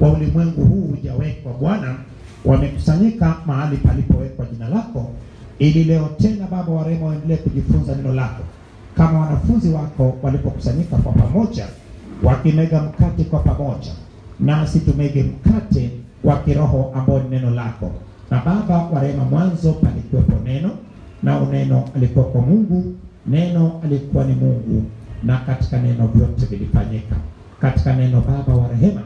wa ulimwengu huu hujawekwa Bwana, wamekusanyika mahali palipowekwa jina lako, ili leo tena Baba wa rehema waendelee kujifunza neno lako kama wanafunzi wako walipokusanyika kwa pamoja, wakimega mkate kwa pamoja, nasi tumege mkate wa kiroho ambao ni neno lako. Na Baba wa rehema, mwanzo palikuwepo neno, na neno alikuwa kwa Mungu, neno alikuwa ni Mungu, na katika neno vyote vilifanyika. Katika neno Baba wa rehema,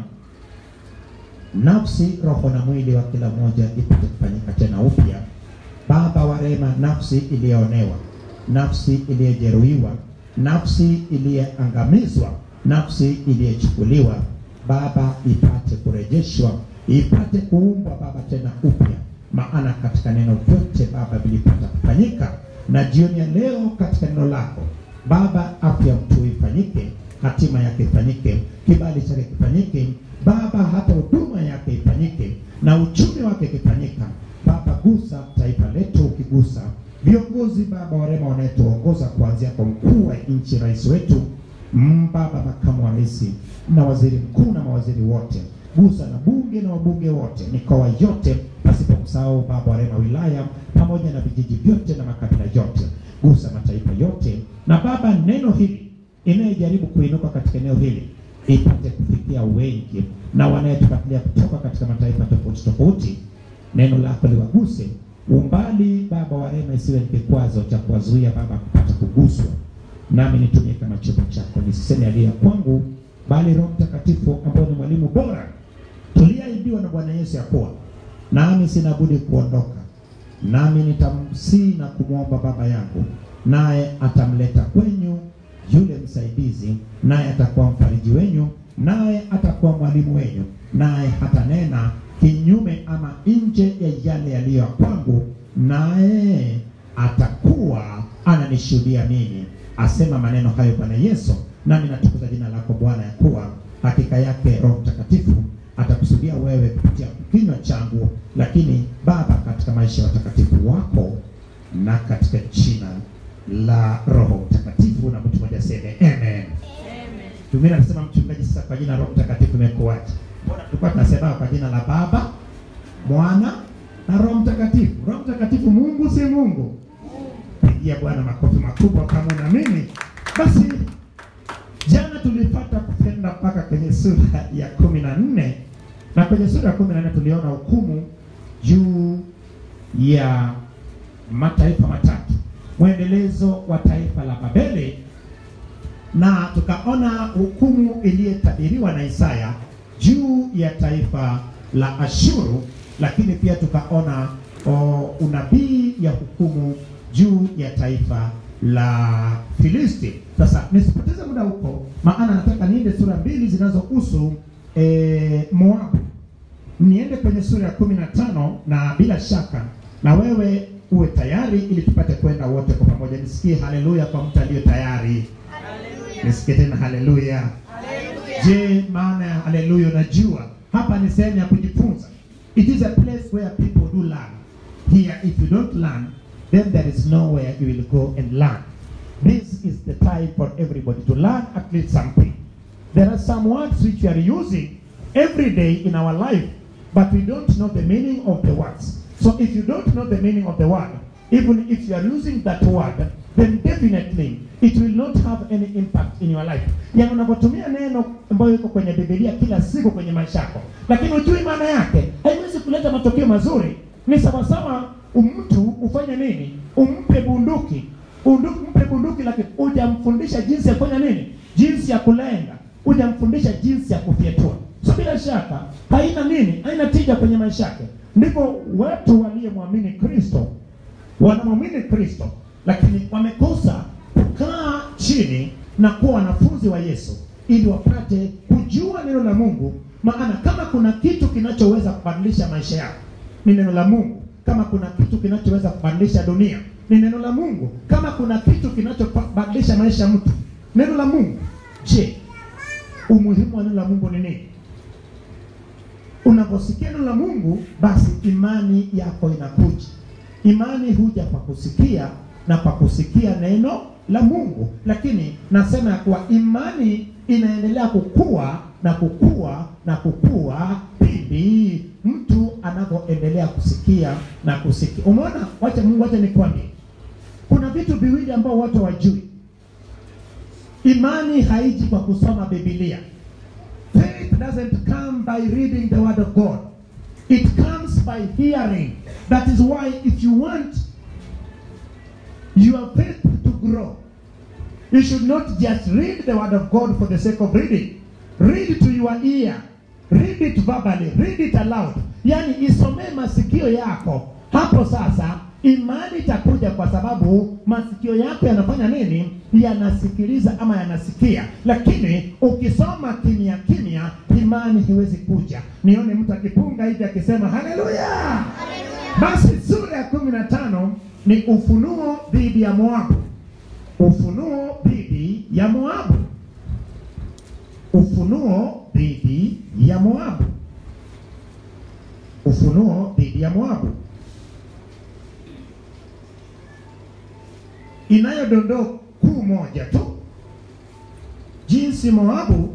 nafsi, roho na mwili wa kila mmoja ipate kufanyika tena upya. Baba wa rehema, nafsi iliyoonewa, nafsi iliyojeruhiwa, nafsi iliyoangamizwa, nafsi iliyochukuliwa, Baba ipate kurejeshwa, ipate kuumbwa Baba tena upya, maana katika neno vyote Baba vilipata kufanyika. Na jioni ya leo katika neno lako Baba, afya mtu ifanyike, hatima yake ifanyike, kibali chake kifanyike Baba, hata huduma yake ifanyike na uchumi wake ikifanyika. Baba, gusa taifa letu, ukigusa viongozi Baba wa rehema wanayetuongoza kuanzia kwa mkuu wa nchi, rais wetu mm, Baba, makamu wa rais na waziri mkuu na mawaziri wote, gusa na bunge na wabunge wote, mikoa yote, pasipo kusahau Baba wa rehema wilaya pamoja na vijiji vyote na makabila yote, gusa mataifa yote, na Baba, neno hili inayojaribu kuinuka katika eneo hili ipate kufikia wengi na wanayetufuatilia kutoka katika mataifa tofauti tofauti, neno lako liwaguse umbali. Baba wa rehema, isiwe ni kikwazo cha kuwazuia Baba kupata kuguswa, nami nitumie kama chombo chako, nisiseme aliye kwangu, bali Roho Mtakatifu ambao ni mwalimu bora tuliahidiwa na Bwana Yesu ya kuwa nami sina budi kuondoka, nami nitamsii na kumwomba Baba yangu, naye atamleta kwenyu yule msaidizi, naye atakuwa mfariji wenyu, naye atakuwa mwalimu wenyu, naye hatanena kinyume ama nje ya yale yaliyo ya kwangu, naye atakuwa ananishuhudia mimi. Asema maneno hayo Bwana Yesu, nami natukuza jina lako Bwana, ya kuwa hakika yake Roho Mtakatifu atakusudia wewe kupitia kinywa changu, lakini Baba, katika maisha ya watakatifu wako na katika jina la Roho Mtakatifu, na mtu mmoja aseme amen. Tumina anasema mchungaji, sasa kwa jina la Roho Mtakatifu imekuwaje? Mbona tulikuwa tunasema kwa jina la Baba, Mwana na Roho Mtakatifu. Roho Mtakatifu Mungu si Mungu? Pigia Bwana makofi makubwa kama unaamini. Basi jana tulipata kutenda mpaka kwenye sura ya kumi na nne na kwenye sura ya kumi na nne tuliona hukumu juu ya mataifa matatu, mwendelezo wa taifa la Babeli, na tukaona hukumu iliyotabiriwa na Isaya juu ya taifa la Ashuru, lakini pia tukaona o, unabii ya hukumu juu ya taifa la Filisti. Sasa nisipoteze muda huko, maana nataka niende sura mbili zinazohusu e, Moabu. Niende kwenye sura ya kumi na tano na bila shaka na wewe uwe tayari ili tupate kwenda wote kwa pamoja. Nisikie haleluya kwa mtu aliyo tayari. Nisikie tena haleluya. Je, maana ya haleluya unajua? Hapa ni sehemu ya kujifunza. It is a place where people do learn. Here if you don't learn, then there is nowhere you will go and learn. This is the time for everybody to learn at least something. There are some words which we are using every day in our life, but we don't know the meaning of the words. So if you don't know the meaning of the word, even if you are using that word, then definitely it will not have any impact in your life. Yani unapotumia neno ambayo iko kwenye Biblia kila siku kwenye maisha yako, lakini hujui maana yake, haiwezi kuleta matokeo mazuri. Ni sawasawa mtu ufanye nini? Umpe bunduki bunduki, mpe bunduki, lakini hujamfundisha jinsi ya kufanya nini, jinsi ya kulenga, hujamfundisha jinsi ya kufyetua. So bila shaka haina nini, haina tija kwenye maisha yake. Ndipo watu waliyemwamini Kristo wanamwamini Kristo, lakini wamekosa kukaa chini na kuwa wanafunzi wa Yesu ili wapate kujua neno la Mungu. Maana kama kuna kitu kinachoweza kubadilisha maisha yako ni neno la Mungu. Kama kuna kitu kinachoweza kubadilisha dunia ni neno la Mungu. Kama kuna kitu kinachobadilisha maisha ya mtu neno la Mungu. Je, umuhimu wa neno la Mungu ni nini? Unaposikia neno la Mungu, basi imani yako inakuja. Imani huja kwa kusikia na kwa kusikia neno la Mungu, lakini nasema ya kuwa imani inaendelea kukua na kukua na kukua pindi mtu anapoendelea kusikia na kusikia. Umeona, wacha Mungu, wacha nikwambie, kuna vitu viwili ambao watu hawajui. Imani haiji kwa kusoma Biblia. Faith doesn't come by reading the word of God. It comes by hearing. That is why if you want your faith to grow, you should not just read the word of God for the sake of reading. Read it to your ear. Read it verbally. Read it aloud. Yaani isomee masikio yako. Hapo sasa imani itakuja kwa sababu masikio yako yanafanya nini? Yanasikiliza ama yanasikia. Lakini ukisoma kimya kimya, imani hiwezi kuja. Nione mtu akipunga hivi akisema haleluya. Basi sura ya kumi na tano ni ufunuo dhidi ya Moabu. Ufunuo dhidi ya Moabu. Ufunuo dhidi ya Moabu. Ufunuo dhidi ya Moabu. Inayo dondoo kuu moja tu, jinsi Moabu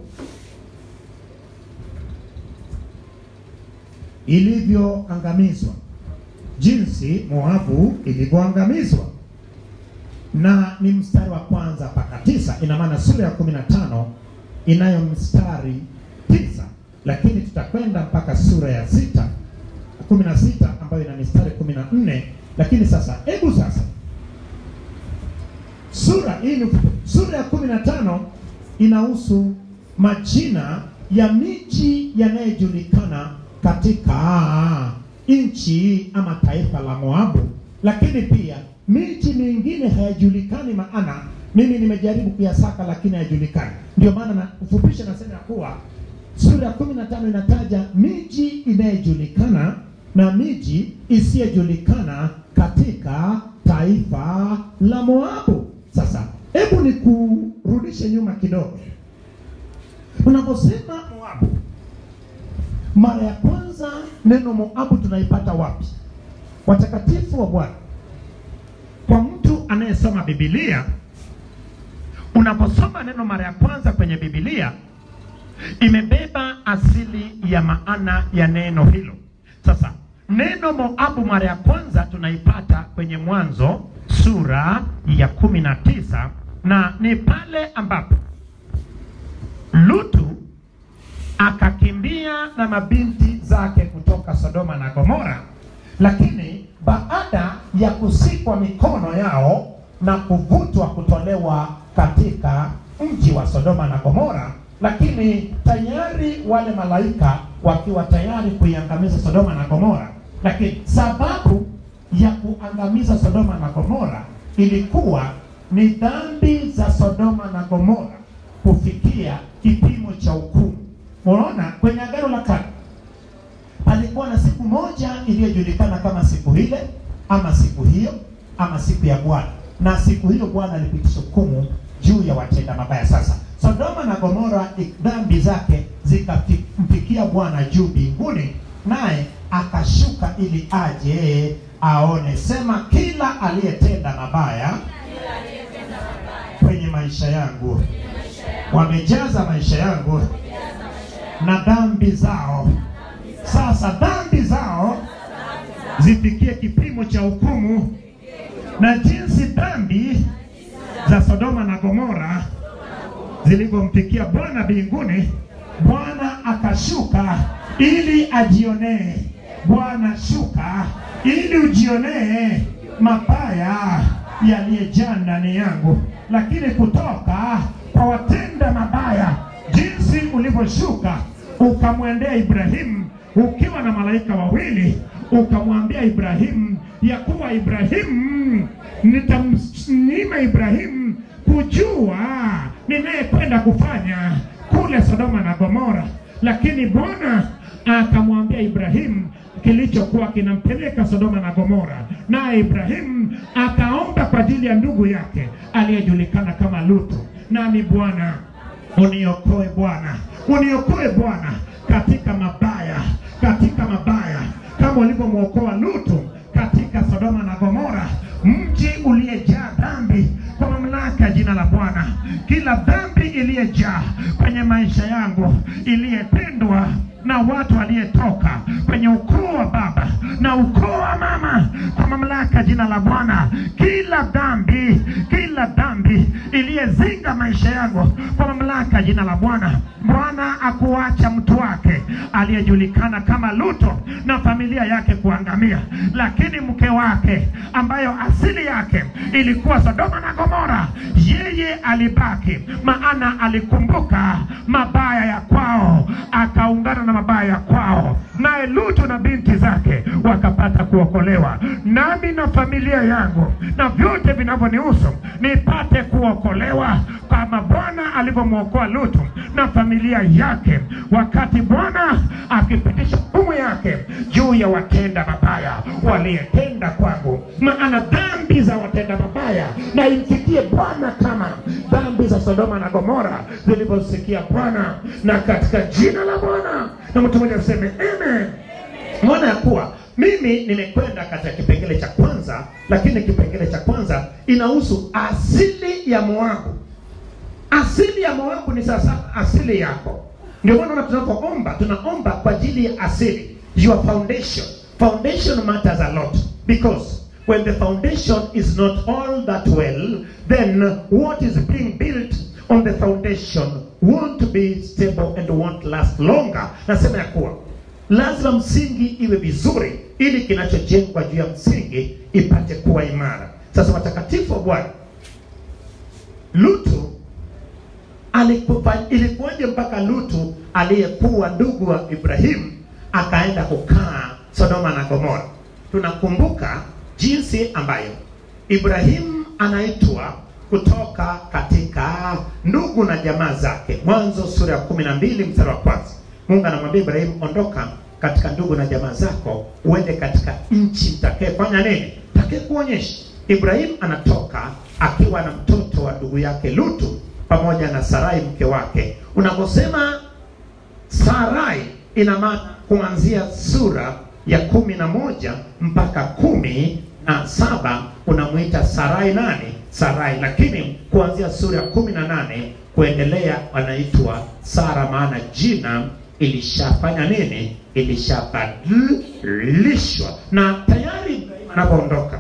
ilivyoangamizwa, jinsi Moabu ilivyoangamizwa na ni mstari wa kwanza mpaka tisa. Ina maana sura ya kumi na tano inayo mstari tisa, lakini tutakwenda mpaka sura ya sita kumi na sita ambayo ina mistari kumi na nne. Lakini sasa, hebu sasa sura hii ni sura ya kumi na tano inahusu majina ya miji yanayojulikana katika nchi ama taifa la Moabu, lakini pia miji mingine hayajulikani, maana mimi nimejaribu kuyasaka lakini hayajulikani. Ndio maana na ufupisha nasema ya kuwa sura ya kumi na tano inataja miji inayojulikana na miji isiyojulikana katika taifa la Moabu. Sasa hebu nikurudishe nyuma kidogo. Unaposema Moabu, mara ya kwanza neno Moabu tunaipata wapi? Watakatifu wa Bwana, kwa mtu anayesoma Biblia, unaposoma neno mara ya kwanza kwenye Biblia imebeba asili ya maana ya neno hilo. Sasa neno Moabu mara ya kwanza tunaipata kwenye Mwanzo sura ya kumi na tisa na ni pale ambapo Lutu akakimbia na mabinti zake kutoka Sodoma na Gomora, lakini baada ya kusikwa mikono yao na kuvutwa kutolewa katika mji wa Sodoma na Gomora, lakini tayari wale malaika wakiwa tayari kuiangamiza Sodoma na Gomora, lakini sababu ya kuangamiza Sodoma na Gomora ilikuwa ni dhambi za Sodoma na Gomora kufikia kipimo cha hukumu. Unaona, kwenye Agano la Kale palikuwa na siku moja iliyojulikana kama siku ile ama siku hiyo ama siku ya Bwana, na siku hiyo Bwana alipitisha hukumu juu ya watenda mabaya. Sasa Sodoma na Gomora dhambi zake zikamfikia Bwana juu mbinguni, naye akashuka ili aje aone. Sema, kila aliyetenda mabaya kwenye maisha yangu wamejaza maisha yangu na dhambi zao. Sasa dhambi zao zifikie kipimo cha hukumu, na jinsi dhambi za Sodoma na Gomora zilivyomfikia Bwana mbinguni, Bwana akashuka ili ajionee. Bwana shuka ili ujionee mabaya yaliyejaa ndani yangu, lakini kutoka kwa watenda mabaya, jinsi ulivyoshuka ukamwendea Ibrahimu ukiwa na malaika wawili, ukamwambia Ibrahimu ya kuwa Ibrahimu, nitamnyima Ibrahimu kujua ninayekwenda kufanya kule Sodoma na Gomora. Lakini Bwana akamwambia Ibrahimu kilichokuwa kinampeleka Sodoma na Gomora, naye Ibrahimu akaomba kwa ajili ya ndugu yake aliyejulikana kama Lutu. Nami Bwana uniokoe, Bwana uniokoe, Bwana katika mabaya, katika mabaya, kama ulivyomwokoa Lutu katika Sodoma na Gomora, mji uliyejaa dhambi. Kwa mamlaka ya jina la Bwana, kila dhambi iliyejaa kwenye maisha yangu yangu iliyependwa na watu waliyetoka kwenye ukoo wa baba na ukoo wa mama, kwa mamlaka ya jina la Bwana, kila dhambi, kila dhambi iliyezinga maisha yangu, kwa mamlaka ya jina la Bwana. Bwana akuacha mtu wake aliyejulikana kama Luto na familia yake kuangamia, lakini mke wake ambayo asili yake ilikuwa Sodoma na Gomora, yeye alibaki, maana alikumbuka mabaya ya kwao, akaungana na mabaya ya kwao, naye Lutu na binti zake wakapata kuokolewa. Nami na familia yangu na vyote vinavyonihusu nipate kuokolewa kama Bwana alivyomwokoa Lutu na familia yake, wakati Bwana akipitisha hukumu yake juu ya watenda mabaya waliyetenda kwangu, maana dhambi za watenda mabaya na imfikie Bwana kama dhambi za Sodoma na Gomora zilivyosikia Bwana, na katika jina la Bwana, na mtu mmoja aseme amen. Mwona ya kuwa mimi nimekwenda katika kipengele cha kwanza, lakini kipengele cha kwanza inahusu asili ya Moabu. Asili ya Moabu ni sasa asili yako. Ndio maana tunapoomba tunaomba kwa ajili ya asili, your foundation. Foundation matters a lot because when the foundation is not all that well, then what is being built on the foundation won't be stable and won't last longer. Nasema ya kuwa lazima msingi iwe vizuri, ili kinachojengwa juu ya msingi ipate kuwa imara. Sasa watakatifu wa Bwana, Lutu alikufa, ilikuwaje mpaka Lutu aliyekuwa ndugu wa Ibrahimu akaenda kukaa Sodoma na Gomora? Tunakumbuka jinsi ambayo Ibrahimu anaitwa kutoka katika ndugu na jamaa zake. Mwanzo sura ya kumi na mbili mstari wa kwanza. Mungu anamwambia Ibrahimu, ondoka katika ndugu na jamaa zako uende katika nchi nitakayefanya nini, take kuonyesha. Ibrahimu anatoka akiwa na mtoto wa ndugu yake Lutu pamoja na Sarai mke wake. Unaposema Sarai, ina maana kuanzia sura ya kumi na moja mpaka kumi na saba unamwita Sarai nani? Sarai, lakini kuanzia sura ya kumi na nane kuendelea wanaitwa Sara, maana jina ilishafanya nini? Ilishabadilishwa. Na tayari anapoondoka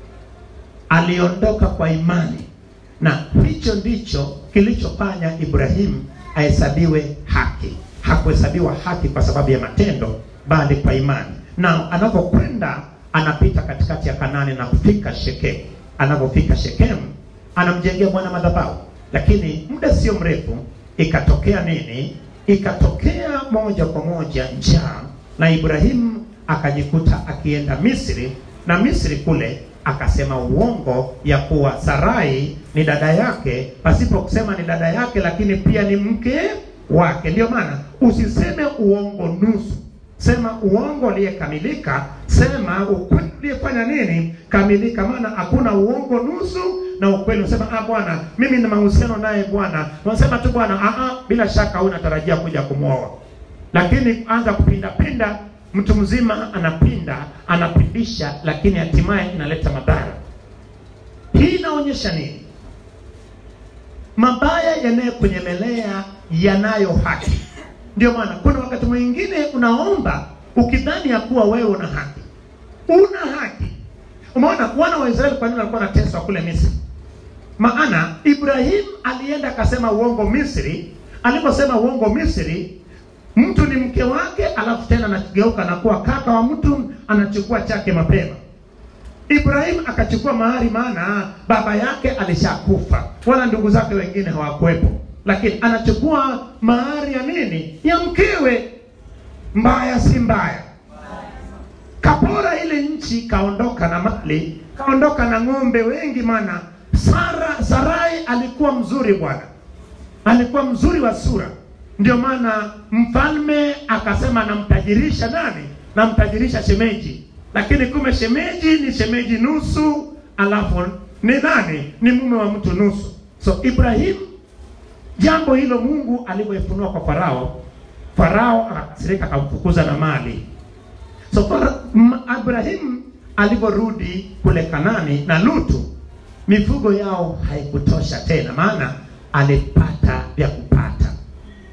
aliondoka kwa imani, na hicho ndicho kilichofanya Ibrahimu ahesabiwe haki. Hakuhesabiwa haki kwa sababu ya matendo, bali kwa imani. Na anapokwenda anapita katikati ya Kanani na kufika Shekemu. Anapofika Shekemu anamjengea Bwana madhabahu, lakini muda sio mrefu ikatokea nini? Ikatokea moja kwa moja njaa, na Ibrahimu akajikuta akienda Misri, na Misri kule akasema uongo ya kuwa Sarai ni dada yake, pasipo kusema ni dada yake, lakini pia ni mke wake. Ndio maana usiseme uongo nusu, sema uongo uliyekamilika, sema ukweli uliyefanya nini kamilika, maana hakuna uongo nusu na ukweli. Unasema ah, bwana, mimi na mahusiano naye bwana, unasema tu bwana, ah, ah, bila shaka unatarajia kuja kumwoa, lakini anza kupinda pinda mtu mzima anapinda anapindisha, lakini hatimaye inaleta madhara. Hii inaonyesha nini? Mabaya yanayokunyemelea yanayo haki. Ndio maana kuna wakati mwingine unaomba ukidhani ya kuwa wewe una haki, una haki. Umeona wana wa Israeli kwa nini walikuwa wanateswa kule Misri? Maana Ibrahim alienda akasema uongo Misri. Aliposema uongo Misri, mtu ni mke wake, alafu tena anageuka na kuwa kaka wa mtu, anachukua chake mapema. Ibrahim akachukua mahari, maana baba yake alishakufa, wala ndugu zake wengine hawakuwepo, lakini anachukua mahari ya nini? Ya mkewe. Mbaya si mbaya? Kapora ile nchi, kaondoka na mali, kaondoka na ng'ombe wengi, maana Sara Sarai alikuwa mzuri bwana, alikuwa mzuri wa sura ndio maana mfalme akasema namtajirisha nani? Namtajirisha shemeji, lakini kumbe shemeji ni shemeji nusu, alafu ni nani? Ni mume wa mtu nusu. So Ibrahim, jambo hilo Mungu alivyoifunua kwa Farao, Farao akakasirika, akamfukuza na mali. So Fara, Ibrahim alivyorudi kule Kanani na Lutu, mifugo yao haikutosha tena, maana alipata vya kupata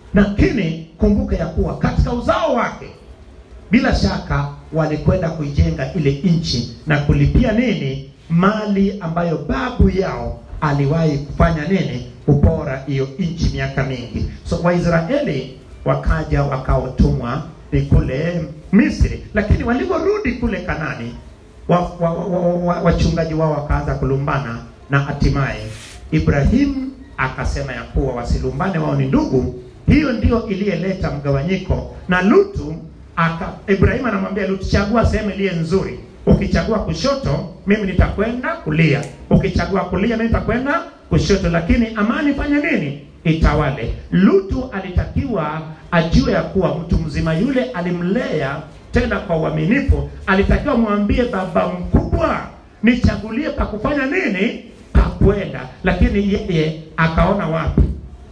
lakini kumbuka ya kuwa katika uzao wake bila shaka walikwenda kuijenga ile nchi na kulipia nini mali ambayo babu yao aliwahi kufanya nini kupora hiyo nchi miaka mingi so waisraeli wakaja wakaotumwa ni kule misri lakini walivyorudi kule kanani wachungaji wa, wa, wa, wa, wachungaji wao wakaanza kulumbana na hatimaye ibrahimu akasema ya kuwa wasilumbane wao ni ndugu hiyo ndio iliyeleta mgawanyiko na lutu aka ibrahimu anamwambia lutu chagua sehemu iliye nzuri ukichagua kushoto mimi nitakwenda kulia ukichagua kulia mimi nitakwenda kushoto lakini amani fanye nini itawale lutu alitakiwa ajue ya kuwa mtu mzima yule alimlea tena kwa uaminifu alitakiwa mwambie baba mkubwa nichagulie pa kufanya nini pa kwenda lakini yeye akaona wapi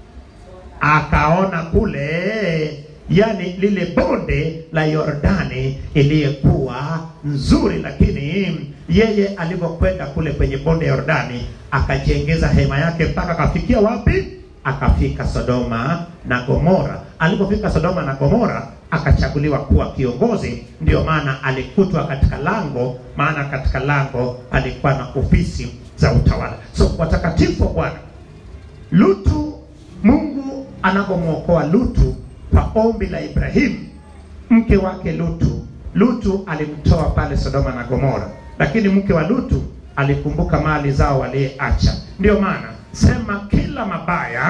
akaona kule yani lile bonde la Yordani iliyekuwa nzuri, lakini yeye alivyokwenda kule kwenye bonde ya Yordani akajengeza hema yake mpaka akafikia wapi? Akafika Sodoma na Gomora. Alipofika Sodoma na Gomora akachaguliwa kuwa kiongozi, ndio maana alikutwa katika lango, maana katika lango alikuwa na ofisi za utawala. So watakatifu wa Bwana, Lutu, Mungu anapomwokoa Lutu kwa ombi la Ibrahimu, mke wake Lutu. Lutu alimtoa pale Sodoma na Gomora, lakini mke wa Lutu alikumbuka mali zao waliyeacha. Ndio maana sema, kila mabaya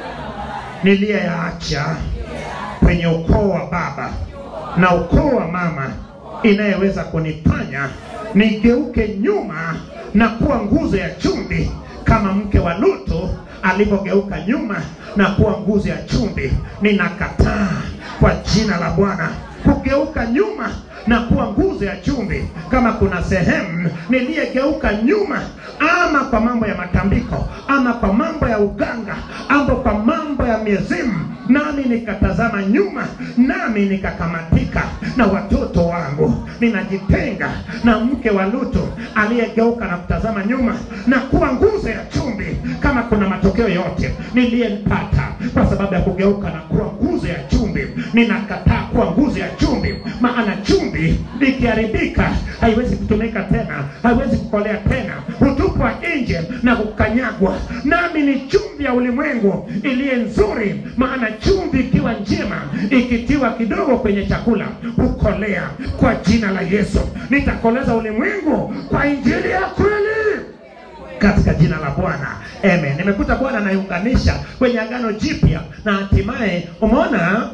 niliyoyaacha kwenye ukoo wa baba na ukoo wa mama inayeweza kunifanya nigeuke nyuma na kuwa nguzo ya chumvi kama mke wa Lutu alivyogeuka nyuma na kuwa nguzo ya chumvi. Ninakataa kwa jina la Bwana kugeuka nyuma na kuwa nguzo ya chumvi. Kama kuna sehemu niliyegeuka nyuma, ama kwa mambo ya matambiko, ama kwa mambo ya uganga, ama kwa mambo ya mizimu, nami nikatazama nyuma, nami nikakamatika na watoto wangu, ninajitenga na mke wa Lutu aliyegeuka na kutazama nyuma na kuwa nguzo ya chumvi. Kama kuna matokeo yote niliyempata kwa sababu ya kugeuka na kuwa nguzo ya chumvi, ninakataa kuwa nguzo ya chumvi, maana chumvi likiharibika haiwezi kutumika tena, haiwezi kukolea tena, hutupwa nje na kukanyagwa. Nami ni chumvi ya ulimwengu iliye nzuri, maana chumvi ikiwa njema, ikitiwa kidogo kwenye chakula hukolea. Kwa jina la Yesu nitakoleza ulimwengu kwa injili ya kweli katika jina la Bwana amen. Nimekuta Bwana anaiunganisha kwenye agano jipya, na hatimaye umeona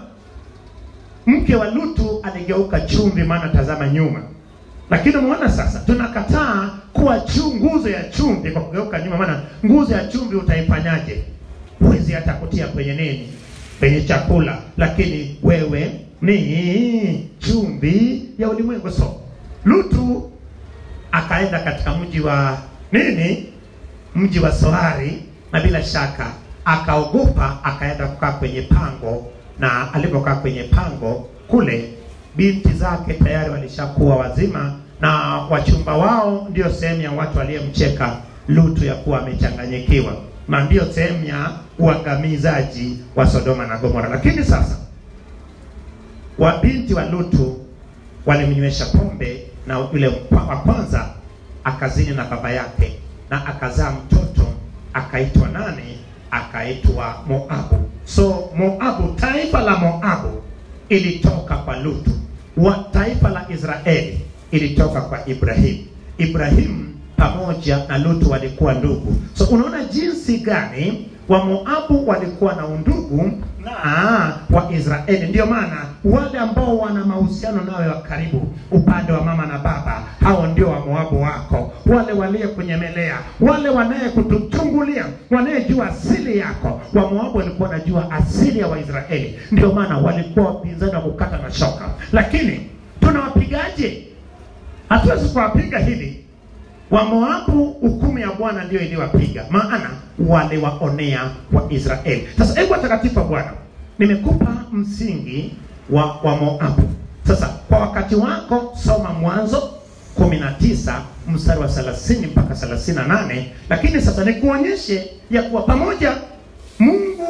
mke wa Lutu aligeuka chumvi, maana tazama nyuma. Lakini umeona sasa, tunakataa kuwa chu nguzo ya chumvi kwa kugeuka nyuma, maana nguzo ya chumvi utaifanyaje? Huwezi hata kutia kwenye nini, kwenye chakula, lakini wewe ni chumvi ya ulimwengu. So Lutu akaenda katika mji wa nini, mji wa Soari, na bila shaka akaogopa, akaenda kukaa kwenye pango, na alipokaa kwenye pango kule, binti zake tayari walishakuwa wazima, na wachumba wao ndio sehemu ya watu waliyemcheka Lutu ya kuwa amechanganyikiwa, na ndiyo sehemu ya uangamizaji wa Sodoma na Gomora. Lakini sasa wabinti wa Lutu walimnywesha pombe, na yule wa kwanza akazini na baba yake na akazaa mtoto akaitwa nani? Akaitwa Moabu. So Moabu, taifa la Moabu ilitoka kwa Lutu, wa taifa la Israeli ilitoka kwa Ibrahimu. Ibrahimu pamoja na Lutu walikuwa ndugu. So unaona jinsi gani wa Moabu walikuwa na undugu na wa Israeli. Ndio maana wale ambao wana mahusiano nawe wa karibu upande wa mama na baba, hao ndio wa Moabu wako, wale waliokunyemelea, wale wanayekutuchungulia, wanayejua asili yako. Wa Moabu walikuwa wanajua asili ya Waisraeli, ndio maana walikuwa wapinzani wa kukata na shoka. Lakini tunawapigaje? Hatuwezi kuwapiga hivi Wamoabu hukumu ya Bwana ndiyo iliwapiga, maana waliwaonea wa Israeli. Sasa hebu watakatifu wa Bwana, nimekupa msingi wa wa Moabu. Sasa kwa wakati wako soma Mwanzo 19 mstari wa 30 mpaka 38, lakini sasa nikuonyeshe ya kuwa pamoja Mungu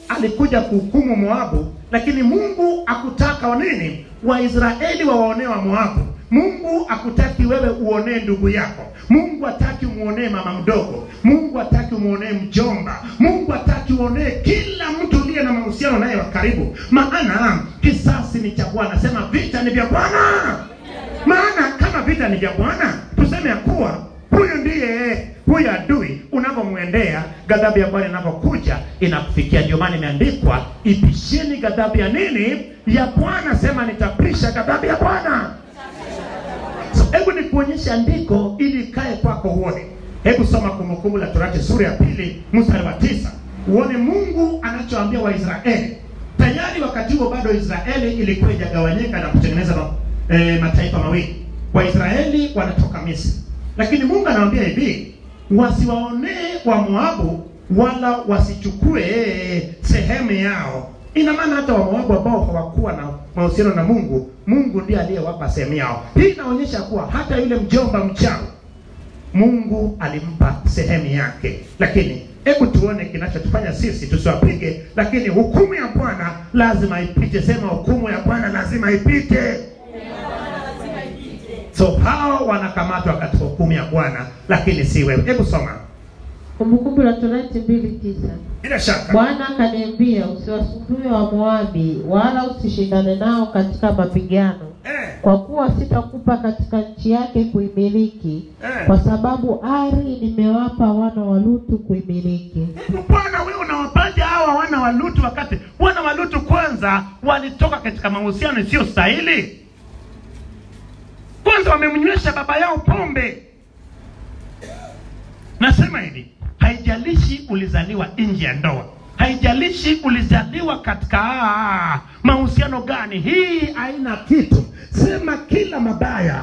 alikuja kuhukumu Moabu, lakini Mungu akutaka wa nini? Waisraeli wawaonee wa Moabu. Mungu akutaki wewe uonee ndugu yako. Mungu hataki umuonee mama mdogo. Mungu hataki umuonee mjomba. Mungu hataki uonee kila mtu uliye na mahusiano naye wa karibu, maana kisasi ni cha Bwana. Sema vita ni vya Bwana. Maana kama vita ni vya Bwana, tuseme ya kuwa huyu ndiye huyu adui unavyomwendea, ghadhabu ya Bwana inapokuja inakufikia. Ndio maana imeandikwa, ipisheni ghadhabu ya nini? Ya Bwana. Sema nitapisha ghadhabu ya Bwana. So hebu nikuonyeshe andiko ili ikae kwako uone. Hebu soma Kumbukumbu la Torati sura ya pili mstari wa tisa uone Mungu anachoambia Waisraeli. Tayari wakati huo bado Israeli ilikuwa ijagawanyika na kutengeneza ma, e, mataifa mawili. Waisraeli wanatoka Misri, lakini Mungu anawaambia hivi, wasiwaonee wa Moabu wala wasichukue sehemu yao. Ina maana hata Wamoabu ambao hawakuwa na mahusiano na Mungu, Mungu ndiye aliyewapa sehemu yao. Hii inaonyesha kuwa hata yule mjomba mchawi Mungu alimpa sehemu yake, lakini hebu tuone kinachotufanya sisi tusiwapige, lakini hukumu ya Bwana lazima ipite. Sema hukumu ya Bwana lazima ipite. So hao wanakamatwa katika hukumu ya Bwana, lakini si wewe. Hebu soma Kumbukumbu la Torati mbili tisa. bila shaka. Bwana akaniambia, usiwasumbue wa Moabi wala usishindane nao katika mapigano, Eh, kwa kuwa sitakupa katika nchi yake kuimiliki, Eh. kwa sababu ari nimewapa wana wa Lutu kuimiliki. hebu Bwana, wewe unawapaja hawa wana wa Lutu wakati wana wa Lutu kwanza walitoka katika mahusiano isiyo stahili. Kwanza wamemnywesha baba yao pombe. Nasema hivi, haijalishi ulizaliwa nje ya ndoa, haijalishi ulizaliwa katika ah, mahusiano gani, hii haina kitu. Sema kila mabaya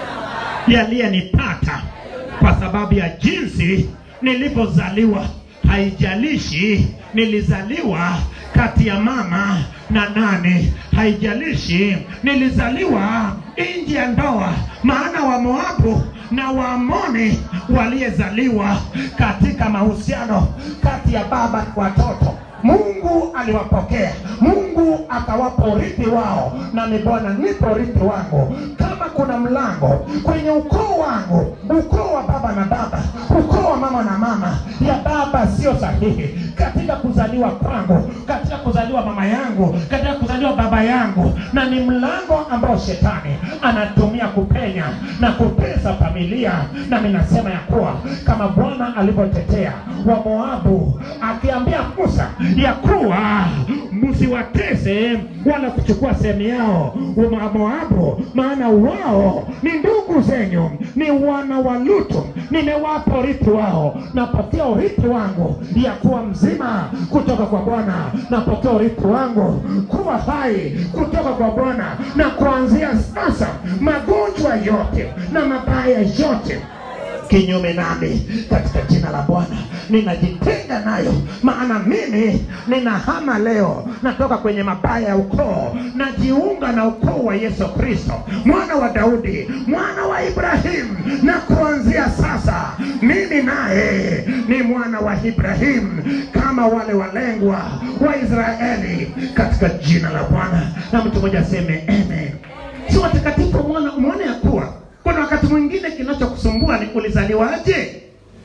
yaliyenipata kwa sababu ya jinsi nilivyozaliwa. Haijalishi nilizaliwa kati ya mama na nane, haijalishi nilizaliwa nje ya ndoa, maana wa Moabu na Waamoni waliyezaliwa katika mahusiano kati ya baba na watoto Mungu aliwapokea, Mungu akawapa urithi wao, nami Bwana nipo urithi wangu. Kama kuna mlango kwenye ukoo wangu, ukoo wa baba na baba, ukoo wa mama na mama, ya baba sio sahihi katika kuzaliwa kwangu, katika kuzaliwa mama yangu, katika kuzaliwa baba yangu, na ni mlango ambao shetani anatumia kupenya na kutesa familia. Nami nasema ya kuwa kama Bwana alivyotetea wa Moabu akiambia Musa ya kuwa msiwatese wala kuchukua sehemu yao wa Moabu, maana wao ni ndugu zenyu, ni wana wa Lutu. Nimewapa urithi wao, napatia urithi wangu ya kuwa mzima kutoka kwa Bwana, napatia urithi wangu kuwa hai kutoka kwa Bwana, na kuanzia sasa magonjwa yote na mabaya yote kinyume nami katika jina la Bwana ninajitenga nayo, maana mimi ninahama leo, natoka kwenye mabaya ya ukoo, najiunga na ukoo wa Yesu Kristo, mwana wa Daudi, mwana wa Ibrahimu, na kuanzia sasa mimi naye ni mwana wa Ibrahimu kama wale walengwa wa Israeli katika jina la Bwana. Na mtu mmoja aseme amen. Si watakatifu, umeona umeona ya kuwa kuna wakati mwingine kinachokusumbua ni ulizaliwaje.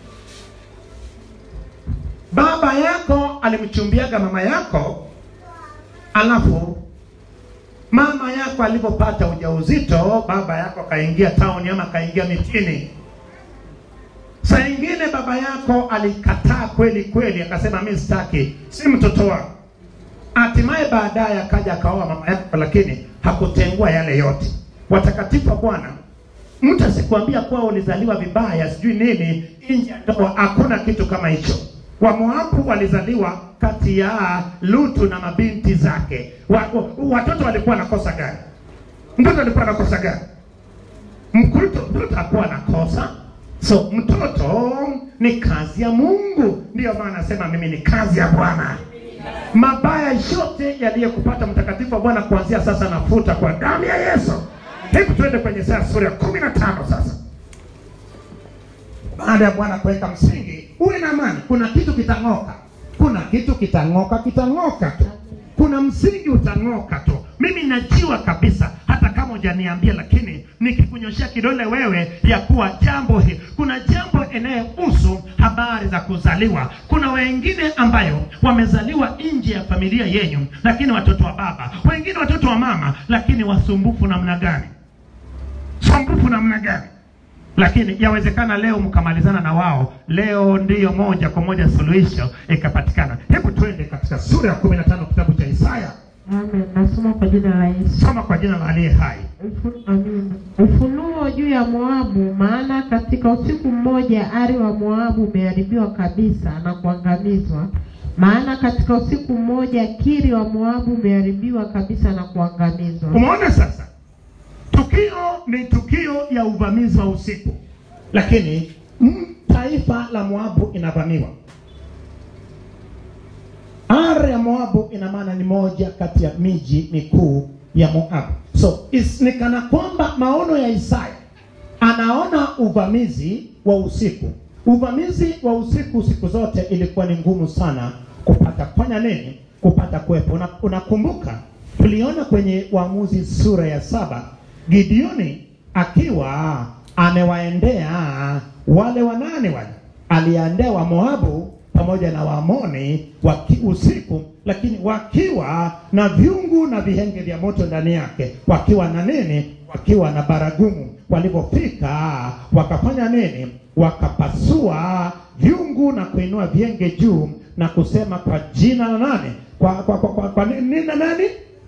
Baba yako alimchumbiaga mama yako, alafu mama yako alipopata ujauzito, baba yako akaingia tauni ama akaingia mitini. Saa ingine baba yako alikataa kweli kweli, akasema mi sitaki, si mtoto wangu. Hatimaye baadaye akaja akaoa mama yako, lakini hakutengua yale yote. Watakatifu wa Bwana, mtu asikwambia kuwa ulizaliwa vibaya sijui nini nje ya ndoa. Hakuna kitu kama hicho. Wamoabu walizaliwa kati ya Lutu na mabinti zake. Wa, wa, watoto walikuwa na kosa gani? Mtoto alikuwa na kosa gani? Mtoto mtoto hakuwa na kosa. So mtoto ni kazi ya Mungu, ndiyo maana nasema mimi ni kazi ya Bwana. Mabaya yote yaliyokupata mtakatifu wa Bwana kuanzia sasa nafuta kwa damu ya Yesu. Hebu tuende kwenye Isaya sura ya kumi na tano sasa. Baada ya Bwana kuweka msingi, uwe na amani. Kuna kitu kitang'oka, kuna kitu kitang'oka kitang'oka tu kuna msingi utang'oka tu mimi najua kabisa hata kama hujaniambia lakini nikikunyoshea kidole wewe ya kuwa jambo hili kuna jambo inayohusu habari za kuzaliwa kuna wengine ambayo wamezaliwa nje ya familia yenyu lakini watoto wa baba wengine watoto wa mama lakini wasumbufu namna gani sumbufu namna gani lakini yawezekana leo mkamalizana na wao leo ndiyo moja kwa moja suluhisho ikapatikana hebu twende katika sura ya kumi na tano kitabu cha isaya Amen. Nasoma kwa jina la Yesu. soma kwa jina la aliye hai Ufu- Amina. Ufunuo juu ya Moabu, maana katika usiku mmoja ari wa Moabu umeharibiwa kabisa na kuangamizwa. Maana katika usiku mmoja kiri wa Moabu umeharibiwa kabisa na kuangamizwa. umeona sasa tukio ni tukio ya uvamizi wa usiku lakini mm, taifa la moabu inavamiwa Ar ya Moabu ina maana ni moja kati ya miji mikuu ya Moabu. So is, ni kana kwamba maono ya Isaya anaona uvamizi wa usiku. Uvamizi wa usiku siku zote ilikuwa ni ngumu sana kupata kufanya nini? Kupata kuwepo. Una- Unakumbuka tuliona kwenye Waamuzi sura ya saba Gideoni akiwa amewaendea wale wanane wale, aliendea wa Moabu pamoja na Waamoni waki usiku, lakini wakiwa na vyungu na vihenge vya moto ndani yake, wakiwa na nini? Wakiwa na baragumu. Walipofika wakafanya nini? Wakapasua vyungu na kuinua vyenge juu na kusema kwa jina la nani? Kwa kwa kwa, kwa, kwa nini na nani?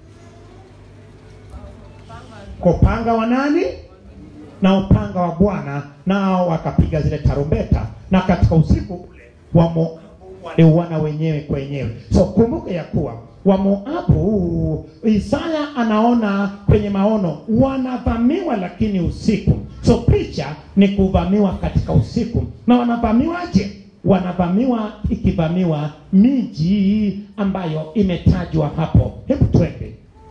Kwa upanga wa nani? na upanga wa Bwana, nao wakapiga zile tarumbeta, na katika usiku ule wa Moabu waliuana wenyewe kwa wenyewe. So kumbuke ya kuwa wa Moabu, Isaya anaona kwenye maono wanavamiwa, lakini usiku. So picha ni kuvamiwa katika usiku. Na wanavamiwaje? Wanavamiwa ikivamiwa miji ambayo imetajwa hapo. Hebu twende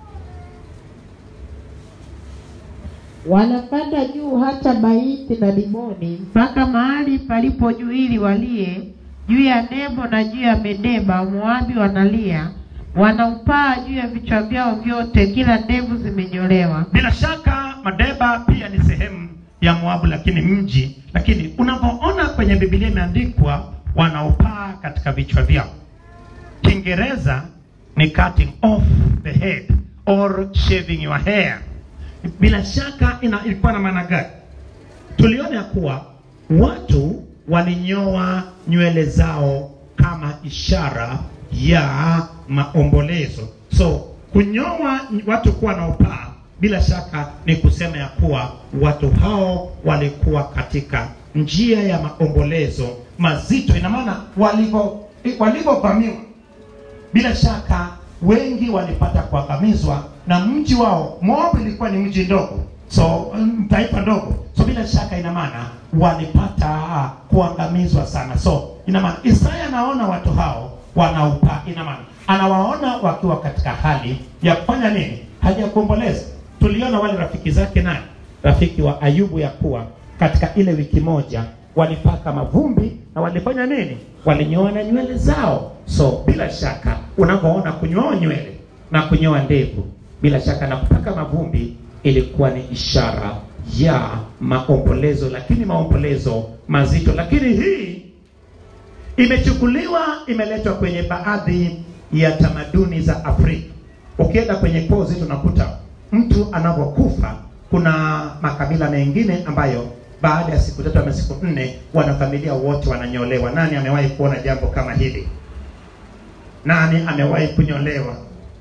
Wanapanda juu hata Baiti na Dimoni mpaka mahali palipo juu ili walie juu ya Nebo na juu ya Medeba. Moabi wanalia, wanaupaa juu ya vichwa vyao vyote, kila ndevu zimenyolewa. Bila shaka Madeba pia ni sehemu ya Moabu, lakini mji. Lakini unapoona kwenye Biblia imeandikwa wanaopaa katika vichwa vyao, Kiingereza ni cutting off the head or shaving your hair. Bila shaka ina, ilikuwa na maana gani? Tuliona ya kuwa watu walinyoa nywele zao kama ishara ya maombolezo. So kunyoa watu kuwa na upaa, bila shaka ni kusema ya kuwa watu hao walikuwa katika njia ya maombolezo mazito. Ina maana walivyo walivyovamiwa bila shaka wengi walipata kuangamizwa na mji wao. Moabu ilikuwa ni mji ndogo, so mm, taifa ndogo, so bila shaka ina maana walipata ah, kuangamizwa sana. So ina maana Isaya anaona watu hao wanaupa, ina maana anawaona wakiwa katika hali ya kufanya nini? Hali ya kuomboleza. Tuliona wale rafiki zake nani, rafiki wa Ayubu, ya kuwa katika ile wiki moja walipaka mavumbi na walifanya nini? Walinyoa na nywele zao. So bila shaka unapoona kunyoa nywele na kunyoa ndevu, bila shaka na kupaka mavumbi ilikuwa ni ishara ya maombolezo, lakini maombolezo mazito. Lakini hii imechukuliwa imeletwa kwenye baadhi ya tamaduni za Afrika. Ukienda kwenye koo zetu unakuta mtu anapokufa, kuna makabila mengine ambayo baada ya siku tatu ama siku nne wanafamilia wote wananyolewa. Nani amewahi kuona jambo kama hili? Nani amewahi kunyolewa?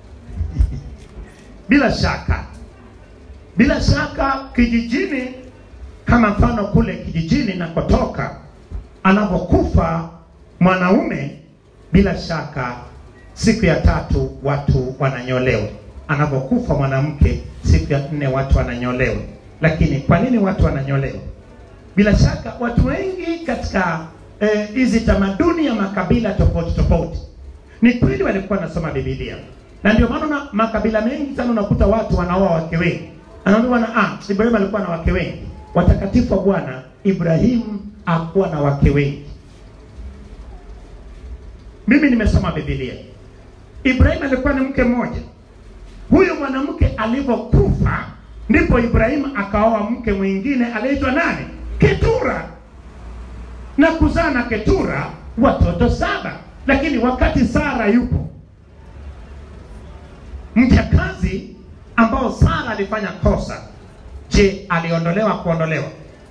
bila shaka, bila shaka kijijini, kama mfano kule kijijini nakotoka, anapokufa mwanaume, bila shaka siku ya tatu watu wananyolewa. Anapokufa mwanamke, siku ya nne watu wananyolewa. Lakini kwa nini watu wananyolewa? Bila shaka watu wengi katika eh, hizi tamaduni ya makabila tofauti tofauti, ni kweli walikuwa wanasoma Biblia, na ndio maana una- makabila mengi sana unakuta watu wanaoa wake wengi. Anaambiwa na ah, Ibrahim alikuwa na wake wengi. Watakatifu wa Bwana, Ibrahimu hakuwa na wake wengi. mimi nimesoma bibilia ibrahim alikuwa ni mke mmoja huyu mwanamke alivyokufa ndipo ibrahimu akaoa mke mwingine aliyeitwa nani ketura na kuzaa na ketura watoto saba lakini wakati sara yupo mjakazi ambao sara alifanya kosa je aliondolewa kuondolewa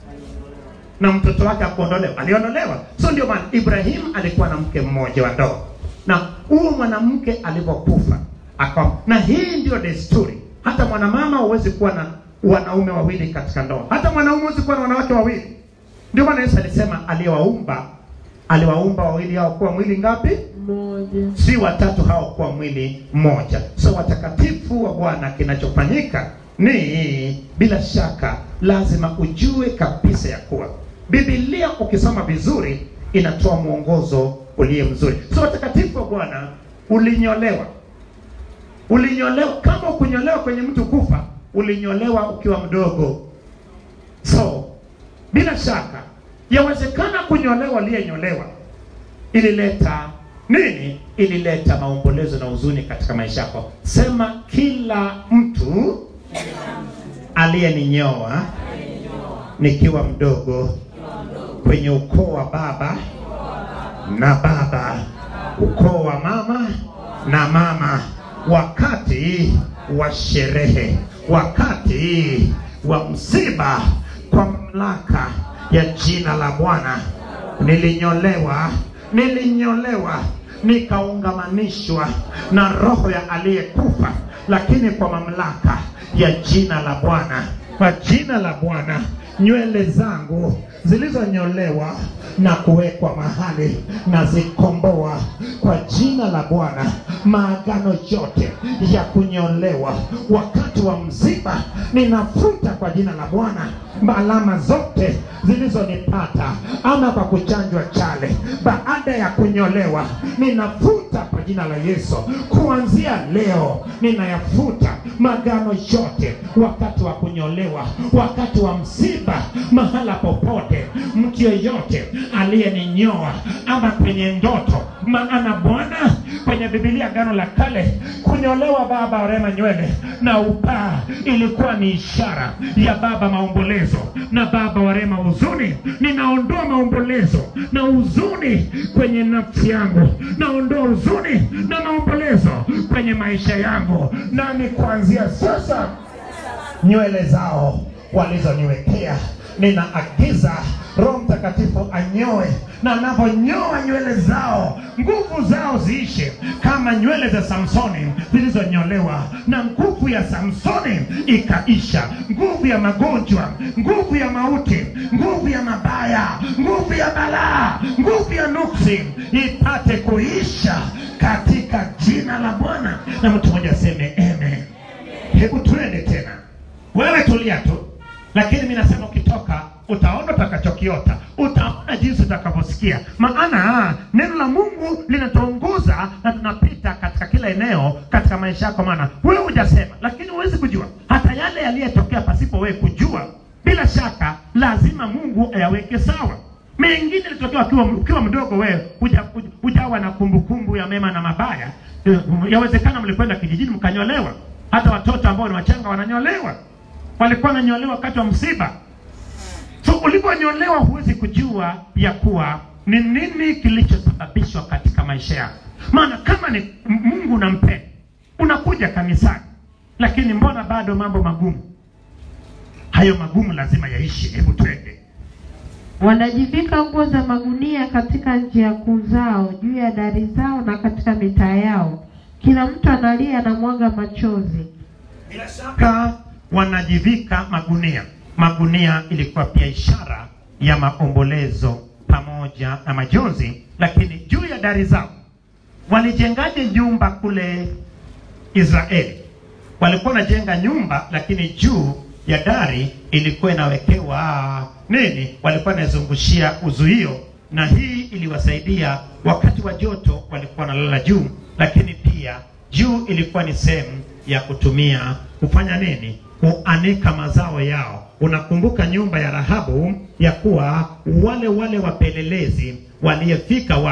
na mtoto wake akuondolewa aliondolewa so ndio maana ibrahimu alikuwa na mke mmoja wa ndoa na huo mwanamke alivyokufa akawa na hii ndio desturi hata mwanamama huwezi kuwa na wanaume wawili katika ndoa hata mwanaume huwezi kuwa na wanawake wawili ndio maana yesu alisema aliyewaumba aliwaumba wawili hao kuwa mwili ngapi Moja. si watatu hao kuwa mwili mmoja so watakatifu wa bwana kinachofanyika ni bila shaka lazima ujue kabisa ya kuwa bibilia ukisoma vizuri inatoa mwongozo uliye mzuri so watakatifu wa bwana ulinyolewa ulinyolewa kama ukunyolewa kwenye mtu kufa ulinyolewa ukiwa mdogo so bila shaka yawezekana kunyolewa aliyenyolewa ilileta nini ilileta maombolezo na huzuni katika maisha yako sema kila mtu aliyeninyoa nikiwa mdogo kwenye ukoo wa baba na baba ukoo wa mama na mama wakati wa sherehe wakati wa msiba kwa mamlaka ya jina la bwana nilinyolewa nilinyolewa nikaungamanishwa na roho ya aliyekufa lakini kwa mamlaka ya jina la bwana kwa jina la bwana nywele zangu zilizonyolewa na kuwekwa mahali na zikomboa kwa jina la bwana maagano yote ya kunyolewa wakati wa msiba ninafuta kwa jina la bwana alama zote zilizonipata ama kwa kuchanjwa chale baada ya kunyolewa ninafuta kwa jina la yesu kuanzia leo ninayafuta magano yote wakati wa kunyolewa wakati wa msiba mahala popote mtu yeyote aliyeninyoa ama kwenye ndoto maana bwana kwenye bibilia gano la kale kunyolewa baba warema nywele na upaa ilikuwa ni ishara ya baba maombolezo na baba warema huzuni ninaondoa maombolezo na huzuni kwenye nafsi yangu naondoa huzuni na maombolezo kwenye maisha yangu nami kuanzia sasa nywele zao walizoniwekea ninaagiza roho mtakatifu anyoe na anavyonyoa nywele zao nguvu zao ziishe kama nywele za samsoni zilizonyolewa na nguvu ya samsoni ikaisha nguvu ya magonjwa nguvu ya mauti nguvu ya mabaya nguvu ya balaa nguvu ya nuksi ipate kuisha katika jina la bwana na mtu mmoja aseme amen hebu tuende tena wewe tulia tu lakini mi nasema ukitoka utaona utakachokiota utaona jinsi utakavyosikia maana neno la mungu linatuongoza na tunapita katika kila eneo katika maisha yako maana wewe hujasema lakini huwezi kujua hata yale yaliyetokea pasipo wewe kujua bila shaka lazima mungu ayaweke sawa mengine ilitokea ukiwa, ukiwa mdogo wewe huja- huja- hujawa na kumbukumbu ya mema na mabaya Eh, yawezekana mlikwenda kijijini mkanyolewa hata watoto ambao ni wachanga wananyolewa walikuwa wananyolewa wakati wa msiba so uliponyolewa huwezi kujua ya kuwa ni nini kilichosababishwa katika maisha yako maana kama ni M- mungu unampenda unakuja kanisani lakini mbona bado mambo magumu hayo magumu lazima yaishi hebu twende Wanajivika nguo za magunia katika njia kuu zao, juu ya dari zao na katika mitaa yao. Kila mtu analia na mwaga machozi. bila shaka wanajivika magunia magunia ilikuwa pia ishara ya maombolezo pamoja na majonzi lakini juu ya dari zao walijengaje nyumba kule israeli walikuwa wanajenga nyumba lakini juu ya dari ilikuwa inawekewa nini walikuwa wanazungushia uzuio na hii iliwasaidia wakati wa joto walikuwa wanalala juu lakini pia juu ilikuwa ni sehemu ya kutumia kufanya nini kuanika mazao yao unakumbuka nyumba ya rahabu ya kuwa wale wale wapelelezi waliyefika wapi